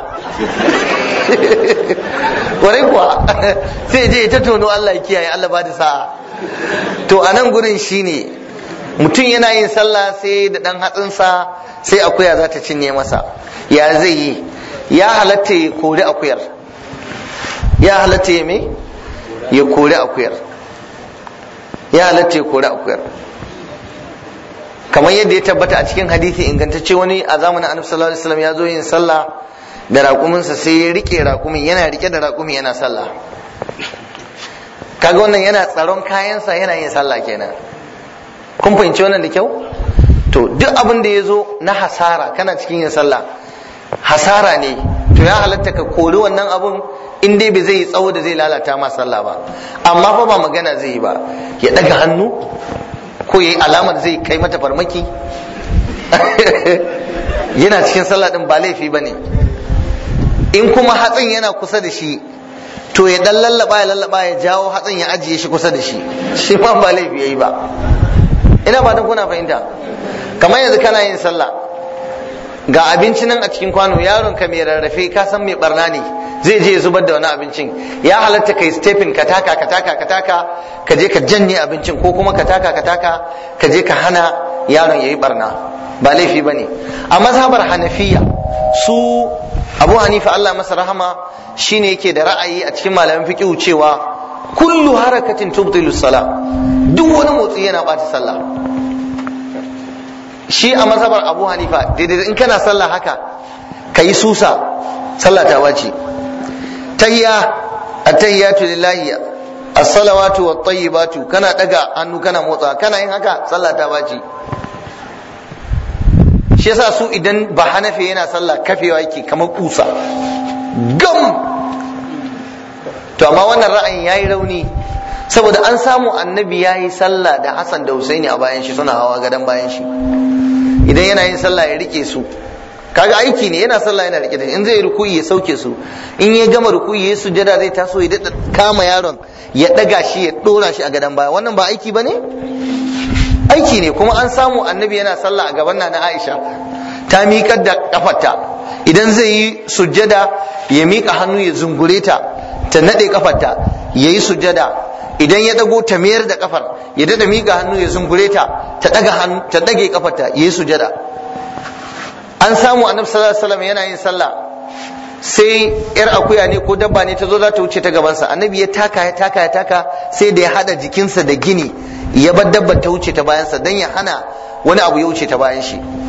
kwarai kuwa sai je ta tono Allah ya kiyaye Allah ba da sa'a to a nan gurin shine mutum yana yin sallah sai da dan hatsinsa sai akuya za ta cinye masa ya zai yi ya halatta ya kori akuyar ya halatta ya me ya kori akuyar ya halatta ya kori akuyar kamar yadda ya tabbata a cikin hadisi ingantacce wani a zamanin annabi sallallahu alaihi wasallam ya zo yin sallah da raƙuminsa sai ya rike raƙumin yana rike da raƙumin yana sallah kaga wannan yana tsaron kayansa yana yin sallah kenan kun fahimci wannan da kyau to duk abin da ya zo na hasara kana cikin yin sallah hasara ne to ya halatta ka kori wannan abun in dai bai zai yi tsawo da zai lalata ma sallah ba amma fa ba magana zai yi ba ya daga hannu ko ya yi alamar zai kai mata farmaki yana cikin sallah din ba laifi ba ne in kuma hatsin yana kusa da shi to ya dan lallaba ya lallaba ya jawo hatsin ya ajiye shi kusa da shi shi ma ba laifi yayi ba ina fatan kuna fahimta kamar yanzu kana yin sallah ga abinci nan a cikin kwano yaron ka mai rarrafe ka san mai barna ne zai je zubar da wani abincin ya halatta kai stepin ka taka ka taka ka taka ka je ka janye abincin ko kuma ka taka ka taka ka je ka hana yaron yayi barna ba laifi bane a mazhabar hanafiya su abu hanifa Allah masa rahama shine yake da ra'ayi a cikin malamin fiqh cewa kullu harakatin tubtilu salah duk wani motsi yana bata sallah shi a mazhabar abu hanifa daidai in kana sallah haka ka yi susa sallah ta wace tayya at-tayyatu lillahi as-salawatu wat-tayyibatu kana daga hannu kana motsa kana yin haka sallah ta wace shi yasa su idan ba hanafi yana sallah kafewa yake kamar kusa gam to amma wannan ra'ayin yayi rauni saboda an samu annabi yayi sallah da Hassan da Husaini a bayan shi suna hawa gadan bayan shi idan yana yin sallah ya rike su kaga aiki ne yana sallah yana rike da in zai rukuyi ya sauke su in ya gama rukuyi ya sujada zai taso ya dada kama yaron ya daga shi ya dora shi a gadan baya wannan ba aiki bane aiki ne kuma an samu annabi yana sallah a gaban na Aisha ta miƙar da kafarta idan zai yi sujjada ya miƙa hannu ya zungure ta ta nade kafarta ya yi sujjada idan ya dago ta mayar da kafar ya dada miƙa hannu ya zungure ta ta daga hannu ta dage kafarta ya yi sujjada an samu annabi sallallahu alaihi wasallam yana yin sallah sai yar akuya ne ko dabba ne ta zo za ta wuce ta gabansa annabi ya taka ya taka ya taka sai da ya hada jikinsa da gini ya bar dabbar ta wuce ta bayansa dan ya hana wani abu ya wuce ta bayan shi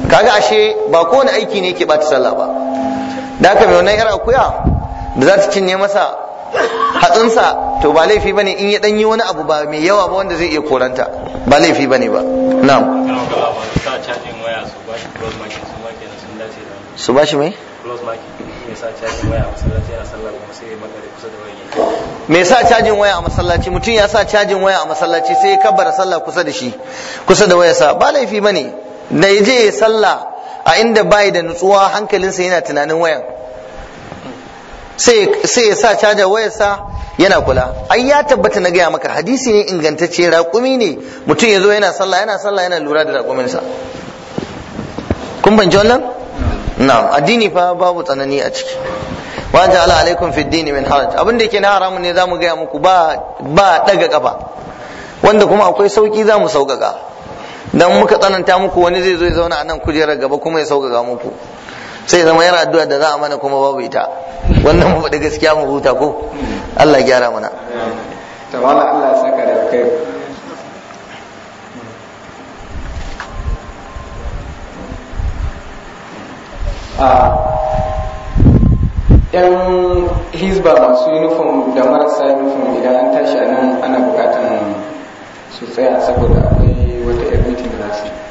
kaga ashe ba kowane aiki ne ke bata sallah ba da haka mai wannan yar akuya da za ta cinye masa hatsinsa to ba laifi bane in ya dan yi wani abu ba mai yawa ba wanda zai iya koranta ba laifi bane ba na'am sa cajin waya su ba shi close market su ma kenan sun dace da su ba shi mai close market ya sa cajin waya a masallaci yana sallah kuma sai ya makare kusa da wani me sa cajin waya a masallaci mutum ya sa cajin waya a masallaci sai ya kabbara sallah kusa da shi kusa da wayarsa ba laifi bane da ya je ya sallah a inda bai da nutsuwa hankalinsa yana tunanin wayan sai ya sa caja wayarsa yana kula ai ya tabbata na gaya maka hadisi ne ingantacce raƙumi ne mutum ya zo yana sallah yana sallah yana lura da raƙuminsa kun banci wannan na'am addini fa babu tsanani a ciki wa ja'ala alaikum fi dini min haraj abin da yake na haramun ne zamu gaya muku ba ba daga kafa wanda kuma akwai sauki zamu sauƙaƙa dan muka tsananta muku wani zai zo ya zauna a nan kujerar gaba kuma ya sauƙaƙa muku sai zama yana addu'a da za a mana kuma babu ita wannan mu faɗi gaskiya mu huta ko Allah ya gyara mana to wala Allah ya saka da kai a yan hizba masu uniform da marasa uniform idan an tashi a nan ana bukatan su tsaya saboda akwai wata yar mitin da za su yi